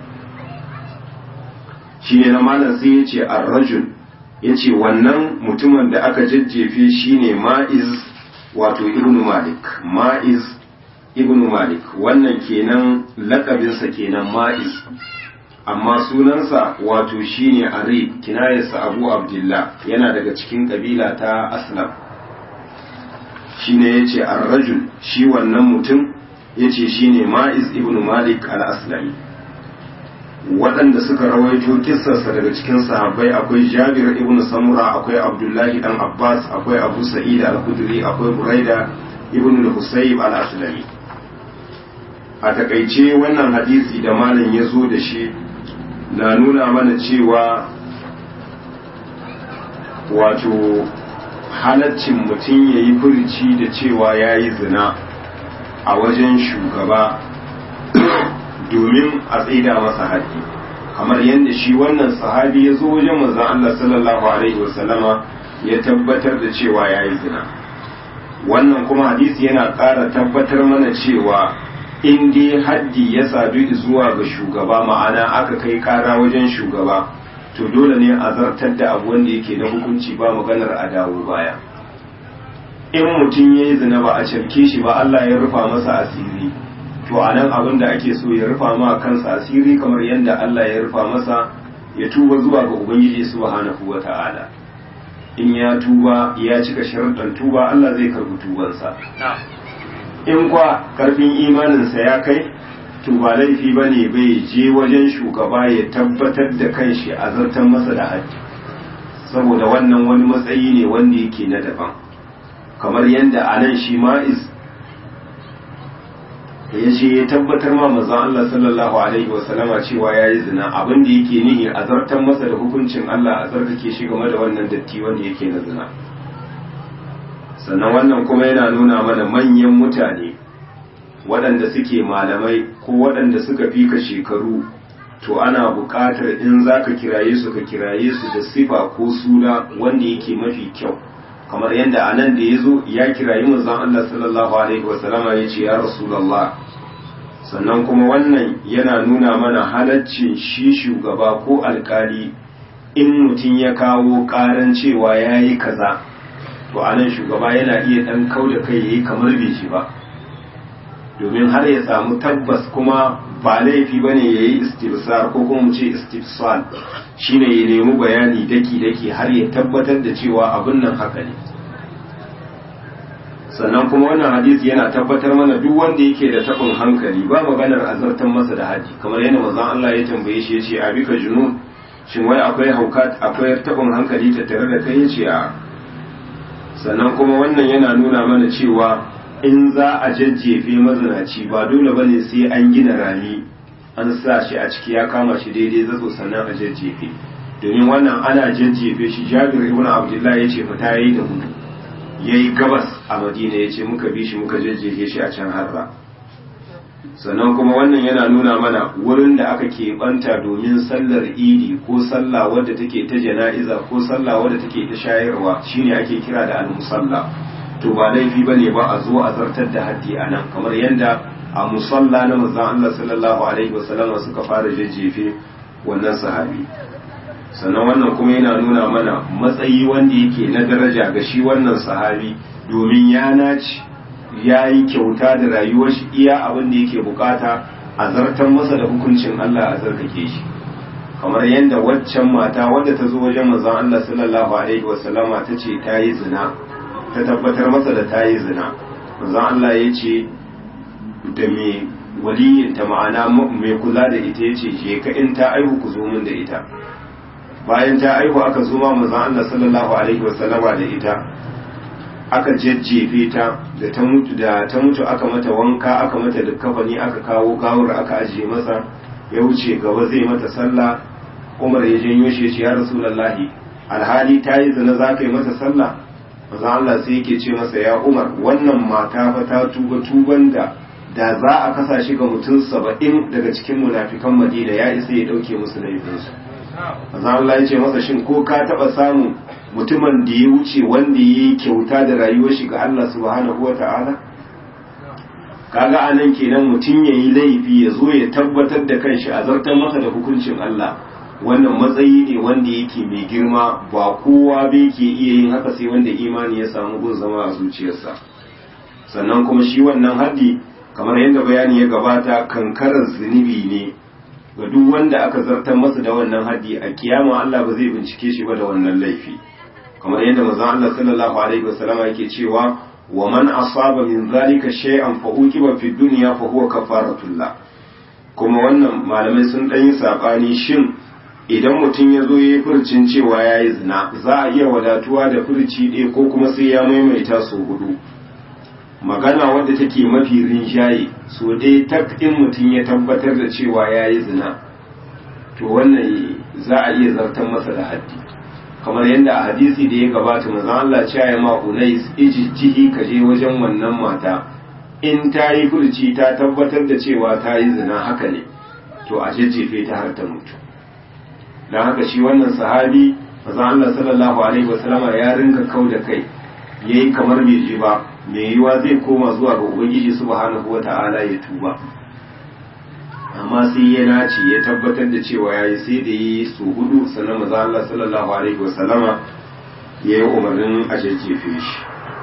shi ne na malam sai ya ce arrajul ya ce wannan mutumin da aka jajjefe shi ne ma'iz wato ibnu malik ma'iz ibnu malik wannan kenan lakabinsa kenan ma'iz amma sunansa wato shine arib kinayarsa abu abdullah yana daga cikin kabila ta aslam shine yace ar-rajul shi wannan mutum yace shine ma'iz ibnu malik al-aslami waɗanda suka rawaito kissarsa daga cikin sahabbai akwai jabir ibn samura akwai abdullahi dan abbas akwai abu sa'id al-khudri akwai buraida ibn al-husayb al-aslami a takaice wannan hadisi da malam ya zo da shi na nuna mana cewa wato halaccin mutum ya yi furici da cewa ya yi zina a wajen shugaba domin a tsaida masa haƙƙi kamar yadda shi wannan sahabi ya zo wajen manzon Allah sallallahu alaihi wasallama ya tabbatar da cewa ya yi zina wannan kuma hadisi yana ƙara tabbatar mana cewa in dai haddi ya sadu zuwa ga shugaba ma'ana aka kai ƙara wajen shugaba to dole ne a zartar da abu wanda yake na hukunci ba maganar a dawo baya in mutum ya yi zina ba a cafke shi ba Allah ya rufa masa asiri to a nan abin da ake so ya rufa ma kansa asiri kamar yadda Allah ya rufa masa ya tuba zuwa ga Ubangiji subhanahu wa ta'ala in ya tuba ya cika sharuɗan tuba Allah zai karɓi tubansa in kwa karfin imaninsa ya kai to ba laifi ba ne bai je wajen shugaba ya tabbatar da kanshi a zartar masa da haji saboda wannan wani matsayi ne wanda yake na daban kamar yadda a nan shi ma'iz ya ce ya tabbatar ma manzon Allah sallallahu alaihi wasallama cewa ya yi zina abin da yake nihi a zartar masa da hukuncin Allah a zartake shi game da wannan datti wanda yake na zina sannan wannan kuma yana nuna mana manyan mutane waɗanda suke malamai ko waɗanda suka fi ka shekaru to ana buƙatar in za ka kiraye su ka kiraye su da sifa ko suna wanda yake mafi kyau kamar yadda a nan da ya zo ya kirayi manzon Allah sallallahu alaihi wasallama ya ce ya rasulallah sannan kuma wannan yana nuna mana halaccin shi shugaba ko alkali in mutum ya kawo ƙaran cewa ya yi kaza to a nan shugaba yana iya ɗan kau da kai ya yi kamar bai shi ba domin har ya samu tabbas kuma ba laifi ba ne ya yi istifsar ko kuma mu ce istifsal shine ya nemi bayani daki-daki har ya tabbatar da cewa abin nan haka ne sannan kuma wannan hadisi yana tabbatar mana duk wanda yake da tabin hankali ba maganar azartan masa da haji kamar yadda manzon Allah ya tambaye shi yace abika junun shin wai akwai hauka akwai tabin hankali ta tare da kai yace a sannan kuma wannan yana nuna mana cewa in za a jajjefe mazinaci ba dole bane sai an gina rami an sa shi a ciki ya kama shi daidai zato sannan a jajjefe domin wannan ana jajjefe shi jabir ibn abdullah ya ce fita yayi da gudu yayi gabas a madina ya ce muka bi shi muka jajjefe shi a can harra sannan kuma wannan yana nuna mana wurin da aka keɓanta domin sallar idi ko sallah wadda take ta jana'iza ko sallah wadda take ta shayarwa shine ake kira da al-musalla to ba laifi bane ba a zo a zartar da haddi a nan kamar yadda a musalla na manzon Allah sallallahu alaihi wasallama suka fara jajjefe wannan sahabi sannan wannan kuma yana nuna mana matsayi wanda yake na daraja ga shi wannan sahabi domin ya naci ya yi kyauta da rayuwar shi iya abin da yake bukata a zartar masa da hukuncin Allah a zarkake shi kamar yadda waccan mata wadda ta zo wajen manzon Allah sallallahu alaihi wasallama ta ce ta yi zina ta tabbatar masa da ta yi zina manzon Allah ya ce da mai waliyinta ma'ana mai kula da ita ya ce je ka in ta aihu ku zo min da ita bayan ta aihu aka zo ma manzon Allah sallallahu alaihi wasallama da ita aka jajjefe ta da ta mutu da ta mutu aka mata wanka aka mata kafani aka kawo gawar aka ajiye masa ya wuce gaba zai mata sallah Umar ya janyo shi ya ce ya Rasulullahi alhali ta yi zina za ka yi mata sallah manzo Allah sai yake ce masa ya Umar wannan mata fa ta tuba tuban da da za a kasa shi ga mutum saba'in daga cikin munafikan Madina ya isa ya dauke musu laifinsu manzo Allah ya ce masa shin ko ka taba samu mutumin da ya wuce wanda ya yi kyauta da rayuwar shi ga Allah subhanahu wa ta'ala kaga anan kenan mutum ya yi laifi ya zo ya tabbatar da kanshi a zartar masa da hukuncin Allah wannan matsayi ne wanda yake mai girma ba kowa bai ke iya yin haka sai wanda imani ya samu gun zama a zuciyarsa sannan kuma shi wannan haddi kamar yadda bayani ya gabata kankarar zunubi ne ga duk wanda aka zartar masa da wannan haddi a kiyama Allah ba zai bincike shi ba da wannan laifi kamar yadda manzon Allah sallallahu alaihi wasallama yake cewa wa man asaba min zalika shay'an fa uqiba fi dunya fa huwa kafaratullah kuma wannan malamai sun dan yi sabani shin idan mutum ya zo ya yi furcin cewa ya yi zina za a iya wadatuwa da furci ɗaya ko kuma sai ya maimaita su hudu magana wadda take mafi rinjaye so dai tak in mutum ya tabbatar da cewa ya yi zina to wannan za a iya zartar masa da haddi kamar yadda a hadisi da ya gabata manzon Allah cewa ya ma unais ijtihi ka je wajen wannan mata in ta yi furci ta tabbatar da cewa ta yi zina haka ne to a jajjefe ta har ta mutu don haka shi wannan sahabi manzon Allah sallallahu alaihi wasallama ya rinka kau da kai yayi kamar bai ji ba mai yiwa zai koma zuwa ga ubangiji subhanahu wata'ala ya tuba amma sai ya nace ya tabbatar da cewa yayi sai da yi su hudu sannan manzon Allah sallallahu alaihi wasallama ya yi umarnin a jajjefe shi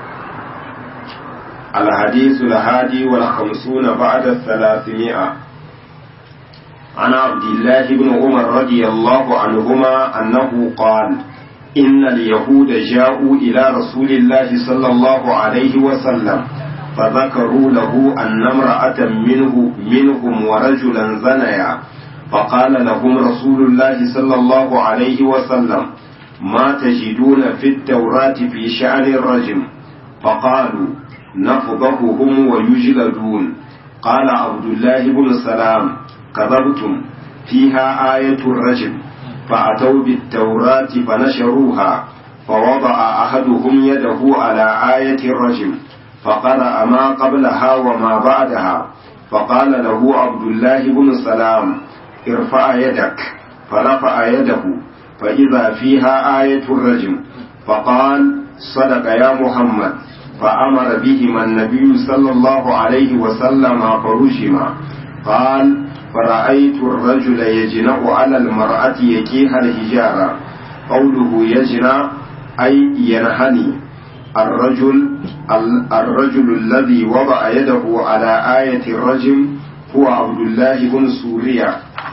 الحديث الهادي والخمسون بعد الثلاثمائة عن عبد الله بن عمر رضي الله عنهما أنه قال إن اليهود جاءوا إلى رسول الله صلى الله عليه وسلم فذكروا له أن امرأة منه منهم ورجلا زنيا فقال لهم رسول الله صلى الله عليه وسلم ما تجدون في التوراة في شأن الرجم فقالوا نفضحهم ويجلدون قال عبد الله بن سلام كذبتم فيها آية الرجم فأتوا بالتوراة فنشروها فوضع أحدهم يده على آية الرجم فقرأ ما قبلها وما بعدها فقال له عبد الله بن سلام ارفع يدك فرفع يده فإذا فيها آية الرجم فقال صدق يا محمد فأمر بهما النبي صلى الله عليه وسلم فرجما قال فرأيت الرجل يجنأ على المرأة يكيها الحجارة قوله يجنأ أي ينحني الرجل الرجل الذي وضع يده على آية الرجم هو عبد الله بن سوريا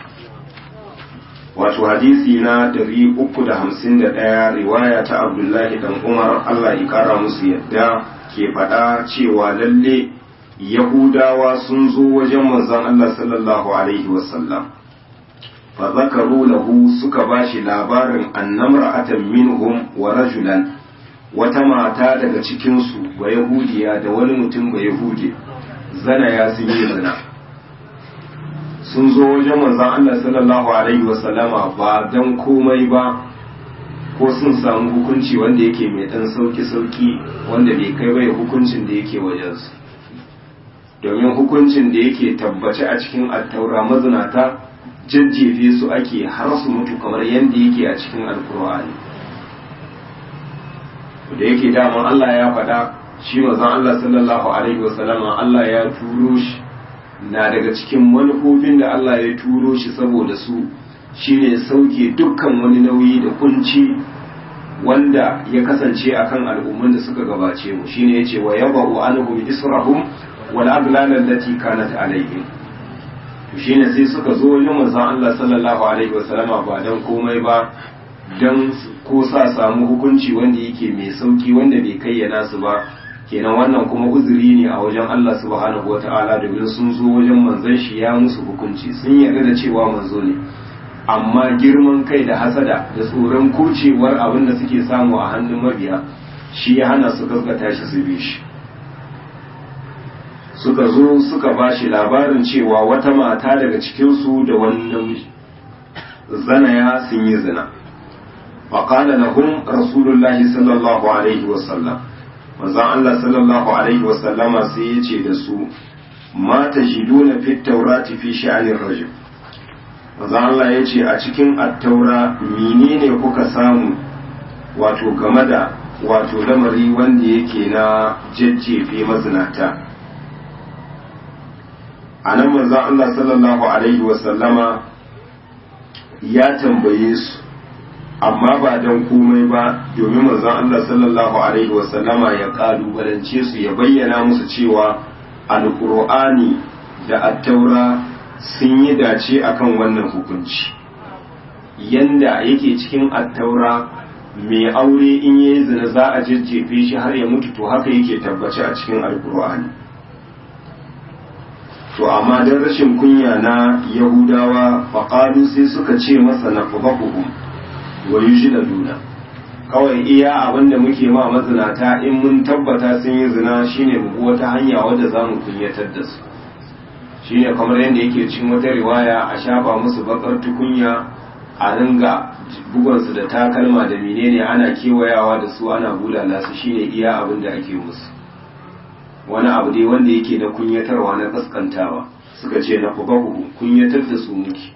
wato hadisi na 351 riwaya ta abdullahi dan umar allah ya kara musu yadda ke faɗa cewa lalle yahudawa sun zo wajen manzon allah sallallahu alaihi wasallam fa zakaru lahu suka bashi labarin annamra'atan minhum wa rajulan wata mata daga cikinsu ba yahudiya da wani mutum ba yahudi zana ya sun yi zina sun zo wajen manzon Allah sallallahu alaihi wasallama ba dan komai ba ko sun samu hukunci wanda yake mai dan sauki sauki wanda bai kai bai hukuncin da yake wajensu domin hukuncin da yake tabbace a cikin attaura mazinata jajjefe su ake har su mutu kamar yadda yake a cikin alkur'ani da yake daman Allah ya faɗa shi manzon Allah sallallahu alaihi wasallama Allah ya turo shi na daga cikin manufofin da Allah ya turo shi saboda su shine sauke dukkan wani nauyi da kunci wanda ya kasance akan al'umman da suka gabace mu shine yace wa yabu anhum israhum wal aghlal allati kanat alaihim to shine sai suka zo wajen manzon Allah sallallahu alaihi wasallama ba dan komai ba don ko sa samu hukunci wanda yake mai sauki wanda bai kayyana su ba kenan wannan kuma uzuri ne a wajen Allah subhanahu wata'ala domin sun zo wajen manzon shi ya musu hukunci sun yarda da cewa manzo ne amma girman kai da hasada da tsoron kucewar abin da suke samu a hannun mabiya shi ya hana su gaskata shi su bi shi suka zo suka ba shi labarin cewa wata mata daga cikinsu da wani namiji zanaya sun yi zina faƙala lahum rasulullahi sallallahu alaihi wasallam manzon Allah sallallahu alaihi wasallama sai ya ce da su ma tajiduna fit taurati fi sha'anir rajul manzon Allah ya ce a cikin attaura menene kuka samu wato game da wato lamari wanda yake na jajjefe mazinata a nan manzon Allah sallallahu alaihi wasallama ya tambaye su amma ba don komai ba domin manzon Allah sallallahu alaihi wasallama ya kalubalance su ya bayyana musu cewa alkur'ani da attaura sun yi dace akan wannan hukunci yanda yake cikin attaura mai aure in yayi zina za a jajjefe shi har ya mutu to haka yake tabbace a cikin alkur'ani to amma don rashin kunya na yahudawa faƙalu sai suka ce masa na fuhafuhum wa duna kawai iya abin da muke ma mazinata in mun tabbata sun yi zina shine mu wata hanya wadda za mu kunyatar da su shine kamar yadda yake cin wata riwaya a shafa musu bakar tukunya a ringa bugonsu da takalma da menene ana kewayawa da su ana bulala su shine iya abin da ake musu wani abu dai wanda yake na kunyatarwa na kaskantawa suka ce na kubahu kunyatar da su muke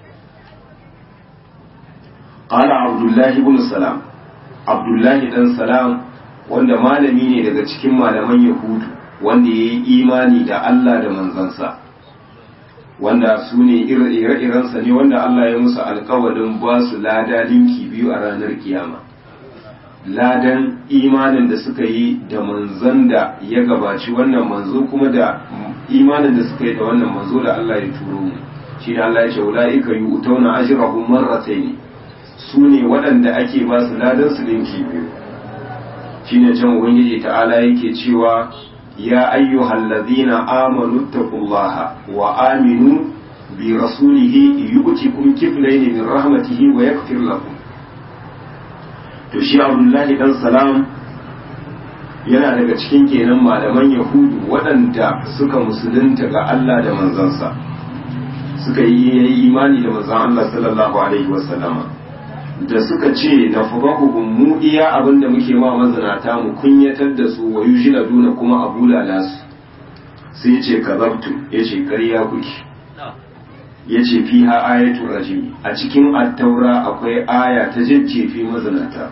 qala abdullahi ibn salam abdullahi dan salam wanda malami ne daga cikin malaman yahudu wanda ya yi imani da Allah da manzansa wanda su ne ire-irensa ne wanda Allah ya musu alkawarin ba su lada linki biyu a ranar kiyama ladan imanin da suka yi da manzan da ya gabaci wannan manzo kuma da imanin da suka yi da wannan manzo da Allah ya turo mu shi ne Allah ya ce ulaika yu'tawna ajrahum marratayn su ne waɗanda ake ba su ladan su linki biyu shi ne can ubangiji ta'ala yake cewa ya ayyuhal ladhina amanu taqullaha wa aminu bi rasulihi yu'tikum kiflayn min rahmatihi wa yaghfir lakum to shi abdullahi dan salam yana daga cikin kenan malaman yahudu waɗanda suka musulunta ga Allah da manzansa suka yi imani da manzan Allah sallallahu alaihi wasallama da suka ce na fubahuhum mu iya abinda muke ma mazinata mu kunyatar da su wa duna kuma a bulala su sai ce kazabtu ya ce ƙarya kuke ya ce fiha ayatu rajimi a cikin attaura akwai aya ta jajjefi mazinata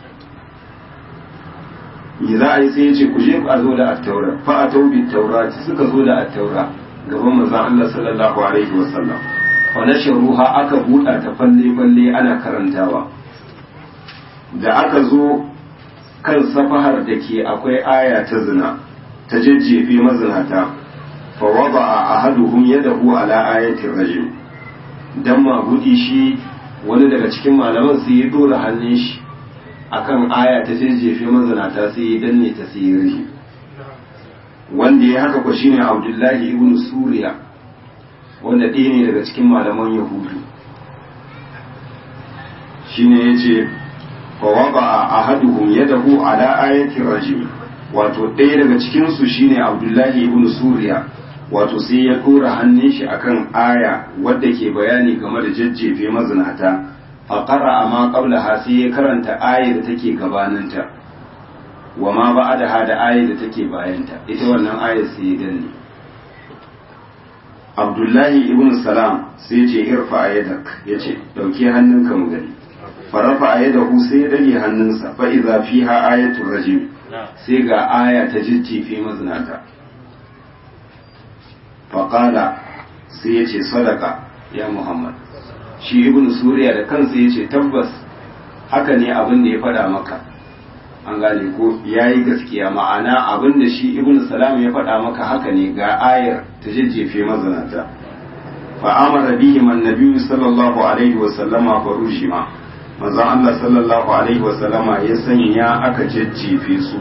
me za a yi sai ya ce ku je a zo da attaura fa a taubi taura suka zo da attaura gaban manzon Allah sallallahu alaihi wasallam fa nasharuha aka buɗa ta falle falle ana karantawa da aka zo kan safahar da ke akwai aya ta zina ta jajjefe mazinata fa wada'a ahaduhum yadahu ala ayatin rajim dan magudi shi wani daga cikin malaman sai ya dora hannun shi akan aya ta jajjefe mazinata sai ya danne ta sai ya rihi wanda ya haka ko shine Abdullahi ibn Suriya wanda ɗaya ne daga cikin malaman Yahudu shine yace fa wada'a ahaduhum yadahu ala ayatin rajim wato ɗaya daga cikin su shine Abdullahi ibn Suriya wato sai ya ɗora hannun shi akan aya wadda ke bayani game da jajjefe mazinata a ƙara amma ƙabla ha sai ya karanta ayar da take gabaninta wa ma ba da ha da ayar da take bayanta ita wannan ayar sai ya danne abdullahi ibn salam sai ce irfa ayadak ya ce ɗauki hannunka mu gani farafa ayadahu sai ya dage hannunsa fa idza fiha ayatul rajim sai ga aya ta jajjefe mazinata faƙala sai ya ce sadaka ya muhammad shi ibn suriya da kansa ya ce tabbas haka ne abin da ya faɗa maka an gane ko ya yi gaskiya ma'ana abin da shi ibn salam ya faɗa maka haka ne ga ayar ta jajjefe mazanata fa'amara bihi man nabiyyu sallallahu alaihi wa sallama fa rushima manzon Allah sallallahu alaihi wasallama ya sanya aka jajjefe su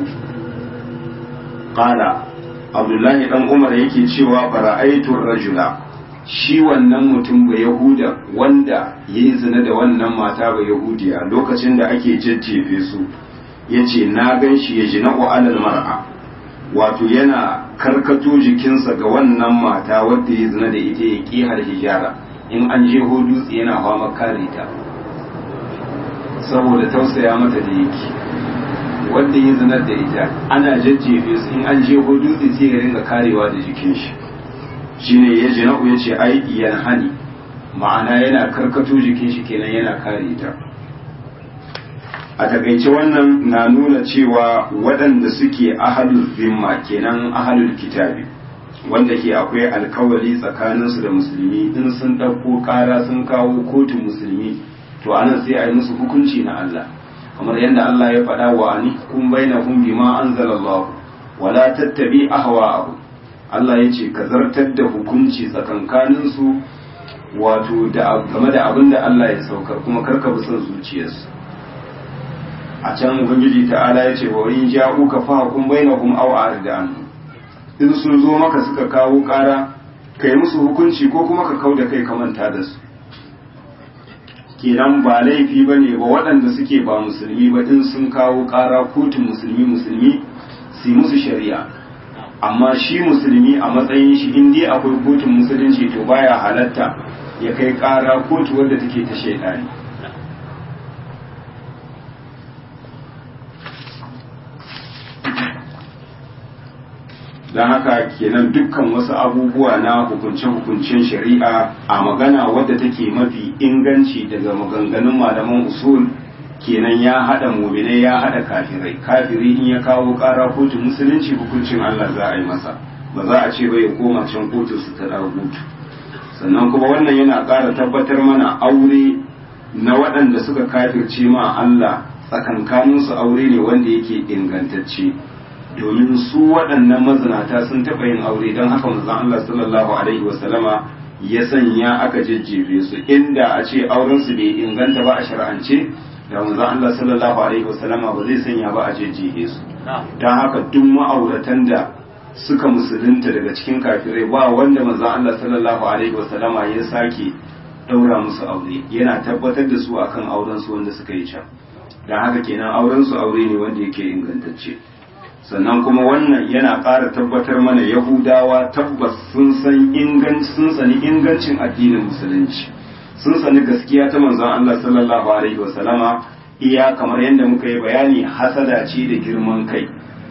qala abdullahi dan umar yake cewa fara'aitu rajula shi wannan mutum ba yahuda wanda yayi zina da wannan mata ba yahudiya lokacin da ake jajjefe su yace na gan shi ya jina alal mar'a wato yana karkato jikinsa ga wannan mata wadda ya zina da ita ya ƙi har hijara in an je dutse yana fama kare ta saboda tausaya mata da yake wanda ya zina da ita ana jajjefe su in an je dutse sai ya ringa karewa da jikin shi shine ya jina ya ce ai yan hani ma'ana yana karkato jikin shi kenan yana kare ta a takaice wannan na nuna cewa waɗanda suke ahalul zimma kenan ahalul kitabi wanda ke akwai alkawari tsakaninsu da musulmi in sun ɗauko ƙara sun kawo kotun musulmi to anan sai a yi musu hukunci na Allah kamar yadda Allah ya faɗa wa ani kun baina kun bima anzalallahu wala tattabi ahwa'ahu Allah ya ce ka zartar da hukunci tsakankaninsu wato da game da abin da Allah ya saukar kuma karka bi son zuciyarsu a can ubangiji ta'ala ya ce wa in ja'uka fa hukum bainahum aw arda an in sun zo maka suka kawo ƙara kai musu hukunci ko kuma ka kauda kai ka manta da su kenan ba laifi bane ba waɗanda suke ba musulmi ba in sun kawo ƙara kotun musulmi musulmi su musu shari'a amma shi musulmi a matsayin shi in dai akwai kotun musulunci to baya halatta ya kai ƙara kotu wadda take ta shaidani don haka kenan dukkan wasu abubuwa na hukunce-hukuncen shari'a a magana wadda take mafi inganci daga maganganun malaman usul kenan ya haɗa muminai ya haɗa kafirai kafiri in ya kawo ƙara kotun musulunci hukuncin Allah za a yi masa ba za a ce ba ya koma can kotu su ta hutu sannan kuma wannan yana ƙara tabbatar mana aure na waɗanda suka kafirce ma Allah tsakankaninsu aure ne wanda yake ingantacce domin su waɗannan mazinata sun taɓa yin aure don haka manzon Allah sallallahu alaihi wasallama ya sanya aka jejjefe su inda a ce auren su bai inganta ba a shar'ance da manzon Allah sallallahu alaihi wasallama ba zai sanya ba a jejjefe su don haka duk ma'auratan da suka musulunta daga cikin kafirai ba wanda manzon Allah sallallahu alaihi wasallama ya sake daura musu aure yana tabbatar da su akan auren su wanda suka yi can don haka kenan auren su aure ne wanda yake ingantacce sannan kuma wannan yana ƙara tabbatar mana yahudawa tabbas sun san inganci sun sani ingancin addinin musulunci sun sani gaskiya ta manzon Allah sallallahu alaihi wa sallama iya kamar yadda muka yi bayani hasada ce da girman kai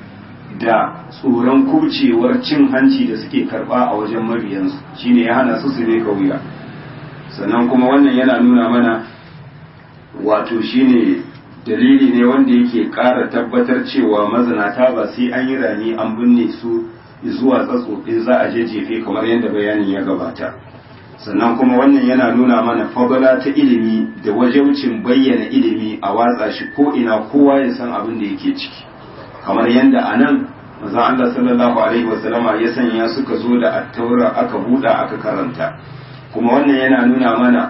da tsoron kubcewar cin hanci da suke karba a wajen mabiyansu shine ya hana su su ne wuya sannan kuma wannan yana nuna mana wato shine dalili ne wanda yake ƙara tabbatar cewa mazinata ba sai an yi rani an binne su zuwa tsatsofi za a jejefe kamar yadda bayanin ya gabata sannan kuma wannan yana nuna mana fadala ta ilimi da wajaucin bayyana ilimi a watsa shi ko ina kowa ya san abin da yake ciki kamar yadda a nan manzon Allah sallallahu alaihi wasallama ya sanya suka zo da attaura aka buɗa aka karanta kuma wannan yana nuna mana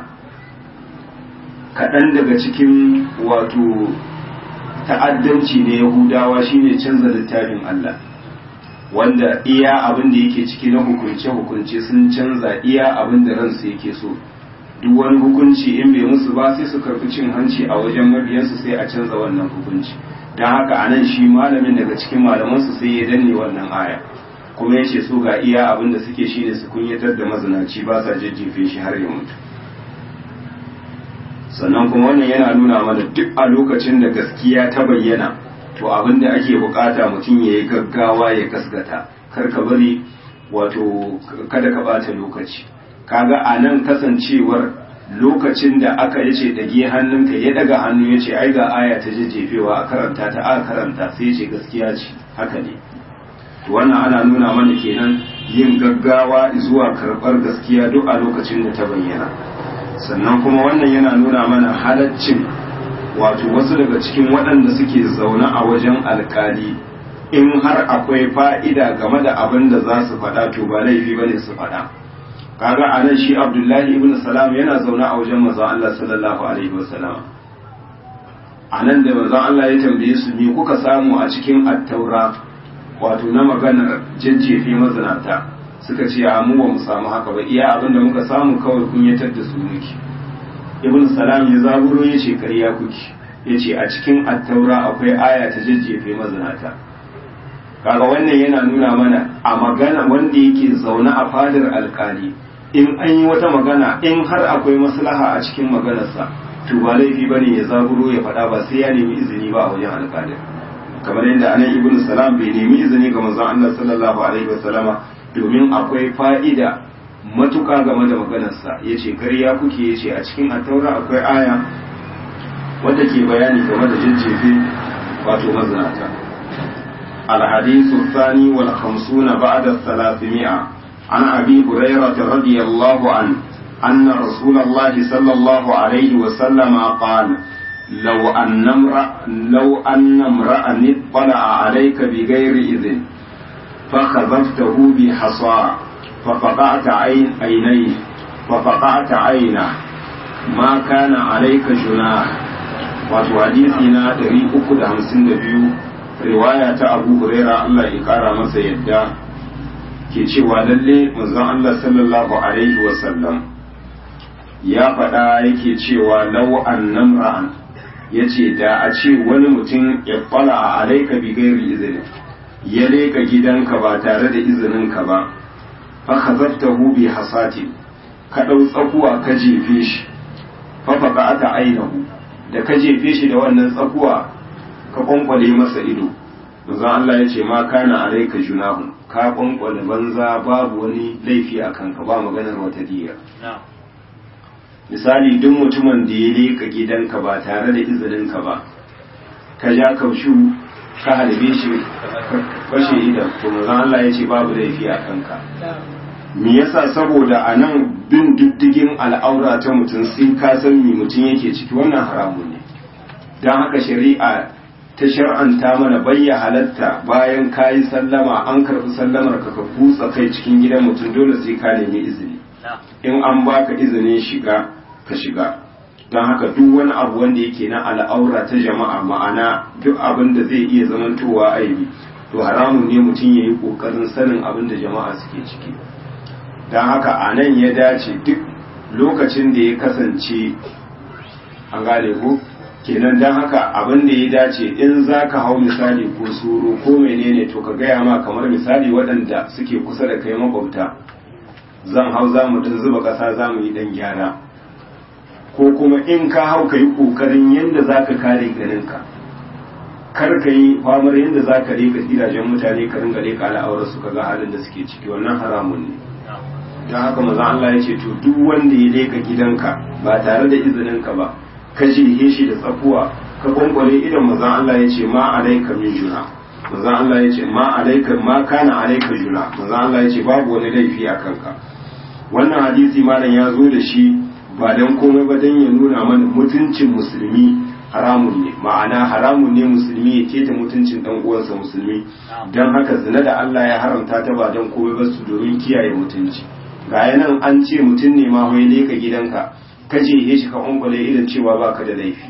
kaɗan daga cikin wato ta'addanci na yahudawa shine canza littafin Allah wanda iya abin da yake ciki na hukunce-hukunce sun canza iya abin da ransu yake so duk wani hukunci in bai musu ba sai su karfi cin hanci a wajen mabiyansu sai a canza wannan hukunci don haka anan shi malamin daga cikin malamansu sai ya danne wannan aya kuma ya ce so ga iya abin da suke shine su kunyatar da mazinaci ba sa jajjefe shi har ya mutu sannan kuma wannan yana nuna mana duk a lokacin da gaskiya ta bayyana to abin da ake bukata mutum ya yi gaggawa ya gaskata kar ka bari wato kada ka bata lokaci kaga a nan kasancewar lokacin da aka yace dage hannunka ya daga hannu ya ce ai ga aya ta jejjefewa a karanta ta aka karanta sai ce gaskiya ce haka ne to wannan ana nuna mana kenan yin gaggawa zuwa karɓar gaskiya duk a lokacin da ta bayyana sannan kuma wannan yana nuna mana halaccin wato wasu daga cikin waɗanda suke zaune a wajen alkali in har akwai fa'ida game da abin da za su faɗa to ba laifi ba ne su faɗa kaga a nan shi abdullahi ibn salam yana zaune a wajen mazan Allah sallallahu alaihi wasallam a nan da manzon Allah ya tambaye su me kuka samu a cikin attaura wato na maganar jajjefe mazinata suka ce a mu ba mu samu haka ba iya abin da muka samu kawai kunyatar da su muke ibn salam ya zaburo ya ce ƙarya kuke ya ce a cikin attaura akwai aya ta jajjefe mazinata kaga wannan yana nuna mana a magana wanda yake zaune a fadar alkali in an yi wata magana in har akwai maslaha a cikin maganarsa to ba laifi ba ne ya zaburo ya faɗa ba sai ya nemi izini ba a wajen alkalin kamar yadda anan ibn salam bai nemi izini ga manzon Allah sallallahu alaihi wasallama domin akwai fa'ida matuƙa game da maganarsa ya ce ƙarya kuke ya ce a cikin attaura akwai aya wadda ke bayani game da jajjefe wato mazinata الحديث الثاني والخمسون بعد الثلاثمائة عن أبي هريرة رضي الله عنه أن رسول الله صلى الله عليه وسلم قال لو أن امرأ لو أن امرأ اطلع عليك بغير إذن فخذفته بحصى ففقعت عين عينيه ففقعت عينه ما كان عليك جناح وحديثنا دري أكد همسن biyu. riwaya ta abu huraira Allah ya kara masa yadda ke cewa lalle manzon Allah sallallahu alaihi wasallam ya faɗa yake cewa lau annam ra'an yace da a ce wani mutum ya fala a alaika bi gairi izini ya leka gidanka ba tare da izininka ba fa khazaftahu bi hasati ka dau tsakuwa ka jefe shi fa faqata ainahu da ka jefe shi da wannan tsakuwa ka kwankwale masa ido manzon Allah ya ce ma kana alaika junahun ka kwankwale banza babu wani laifi a kanka ba maganar wata diya misali duk mutumin da ya leka gidanka ba tare da izininka ba ka ja kaushu ka halbe shi ka fashe idan to manzon Allah ya ce babu laifi a kanka me yasa saboda a nan bin diddigin al'aura ta mutum sai ka san me mutum yake ciki wannan haramun ne don haka shari'a ta shar'anta mana bayya halatta bayan ka yi sallama an karɓi sallamar ka ka kutsa kai cikin gidan mutum dole sai ka nemi izini in an baka izinin shiga ka shiga don haka duk wani abu wanda yake na al'aura ta jama'a ma'ana duk abin da zai iya zamantowa aibi to haramun ne mutum ya yi ƙoƙarin sanin abin da jama'a suke ciki don haka a nan ya dace duk lokacin da ya kasance an gane ko kenan don haka abin da ya dace in za ka hau misali ko suru ko menene to ka gaya ma kamar misali waɗanda suke kusa da kai makwabta zan hau za mu dan zuba ƙasa za mu yi ɗan gyara ko kuma in ka hau ka yi ƙoƙarin yadda za ka kare ganinka kar ka yi famar yadda za ka rika gidajen mutane ka ringa rika al'aurar su ka ga halin da suke ciki wannan haramun ne don haka maza Allah ya ce to duk wanda ya leka gidanka ba tare da izininka ba ka jihe shi da tsakuwa ka gwangwale idan mazan Allah ya ce ma alaika min juna mazan Allah ya ce ma alaika ma kana alaika juna mazan Allah ya ce babu wani laifi a kanka wannan hadisi malam ya zo da shi ba dan komai ba dan ya nuna mana mutuncin musulmi haramun ne ma'ana haramun ne musulmi ya keta mutuncin dan uwansa musulmi dan haka zina da Allah ya haramta ta ba dan komai ba su domin kiyaye mutunci ga nan an ce mutum ne ma wai leka gidanka ka je shi ka ungwale idan cewa baka da laifi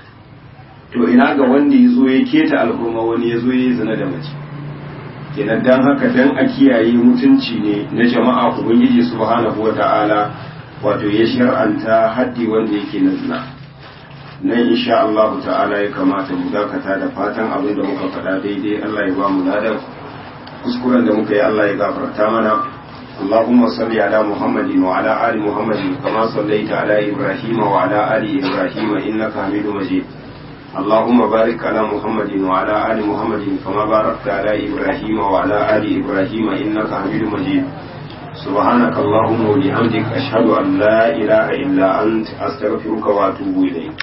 to ina ga wanda ya zo ya keta al'umma wani ya zo ya zina da mace kenan dan haka dan a kiyaye mutunci ne na jama'a ubangiji subhanahu wata'ala wato ya shar'anta haddi wanda yake na zina nan insha Allah ta'ala ya kamata mu dakata da fatan abin da muka faɗa daidai Allah ya ba mu ladan kuskuren da muka yi Allah ya gafarta mana اللهم صل على محمد وعلى آل محمد كما صليت على إبراهيم وعلى آل إبراهيم إنك حميد مجيد اللهم بارك على محمد وعلى آل محمد كما باركت على إبراهيم وعلى آل إبراهيم إنك حميد مجيد سبحانك اللهم وبحمدك أشهد أن لا إله إلا أنت أستغفرك وأتوب إليك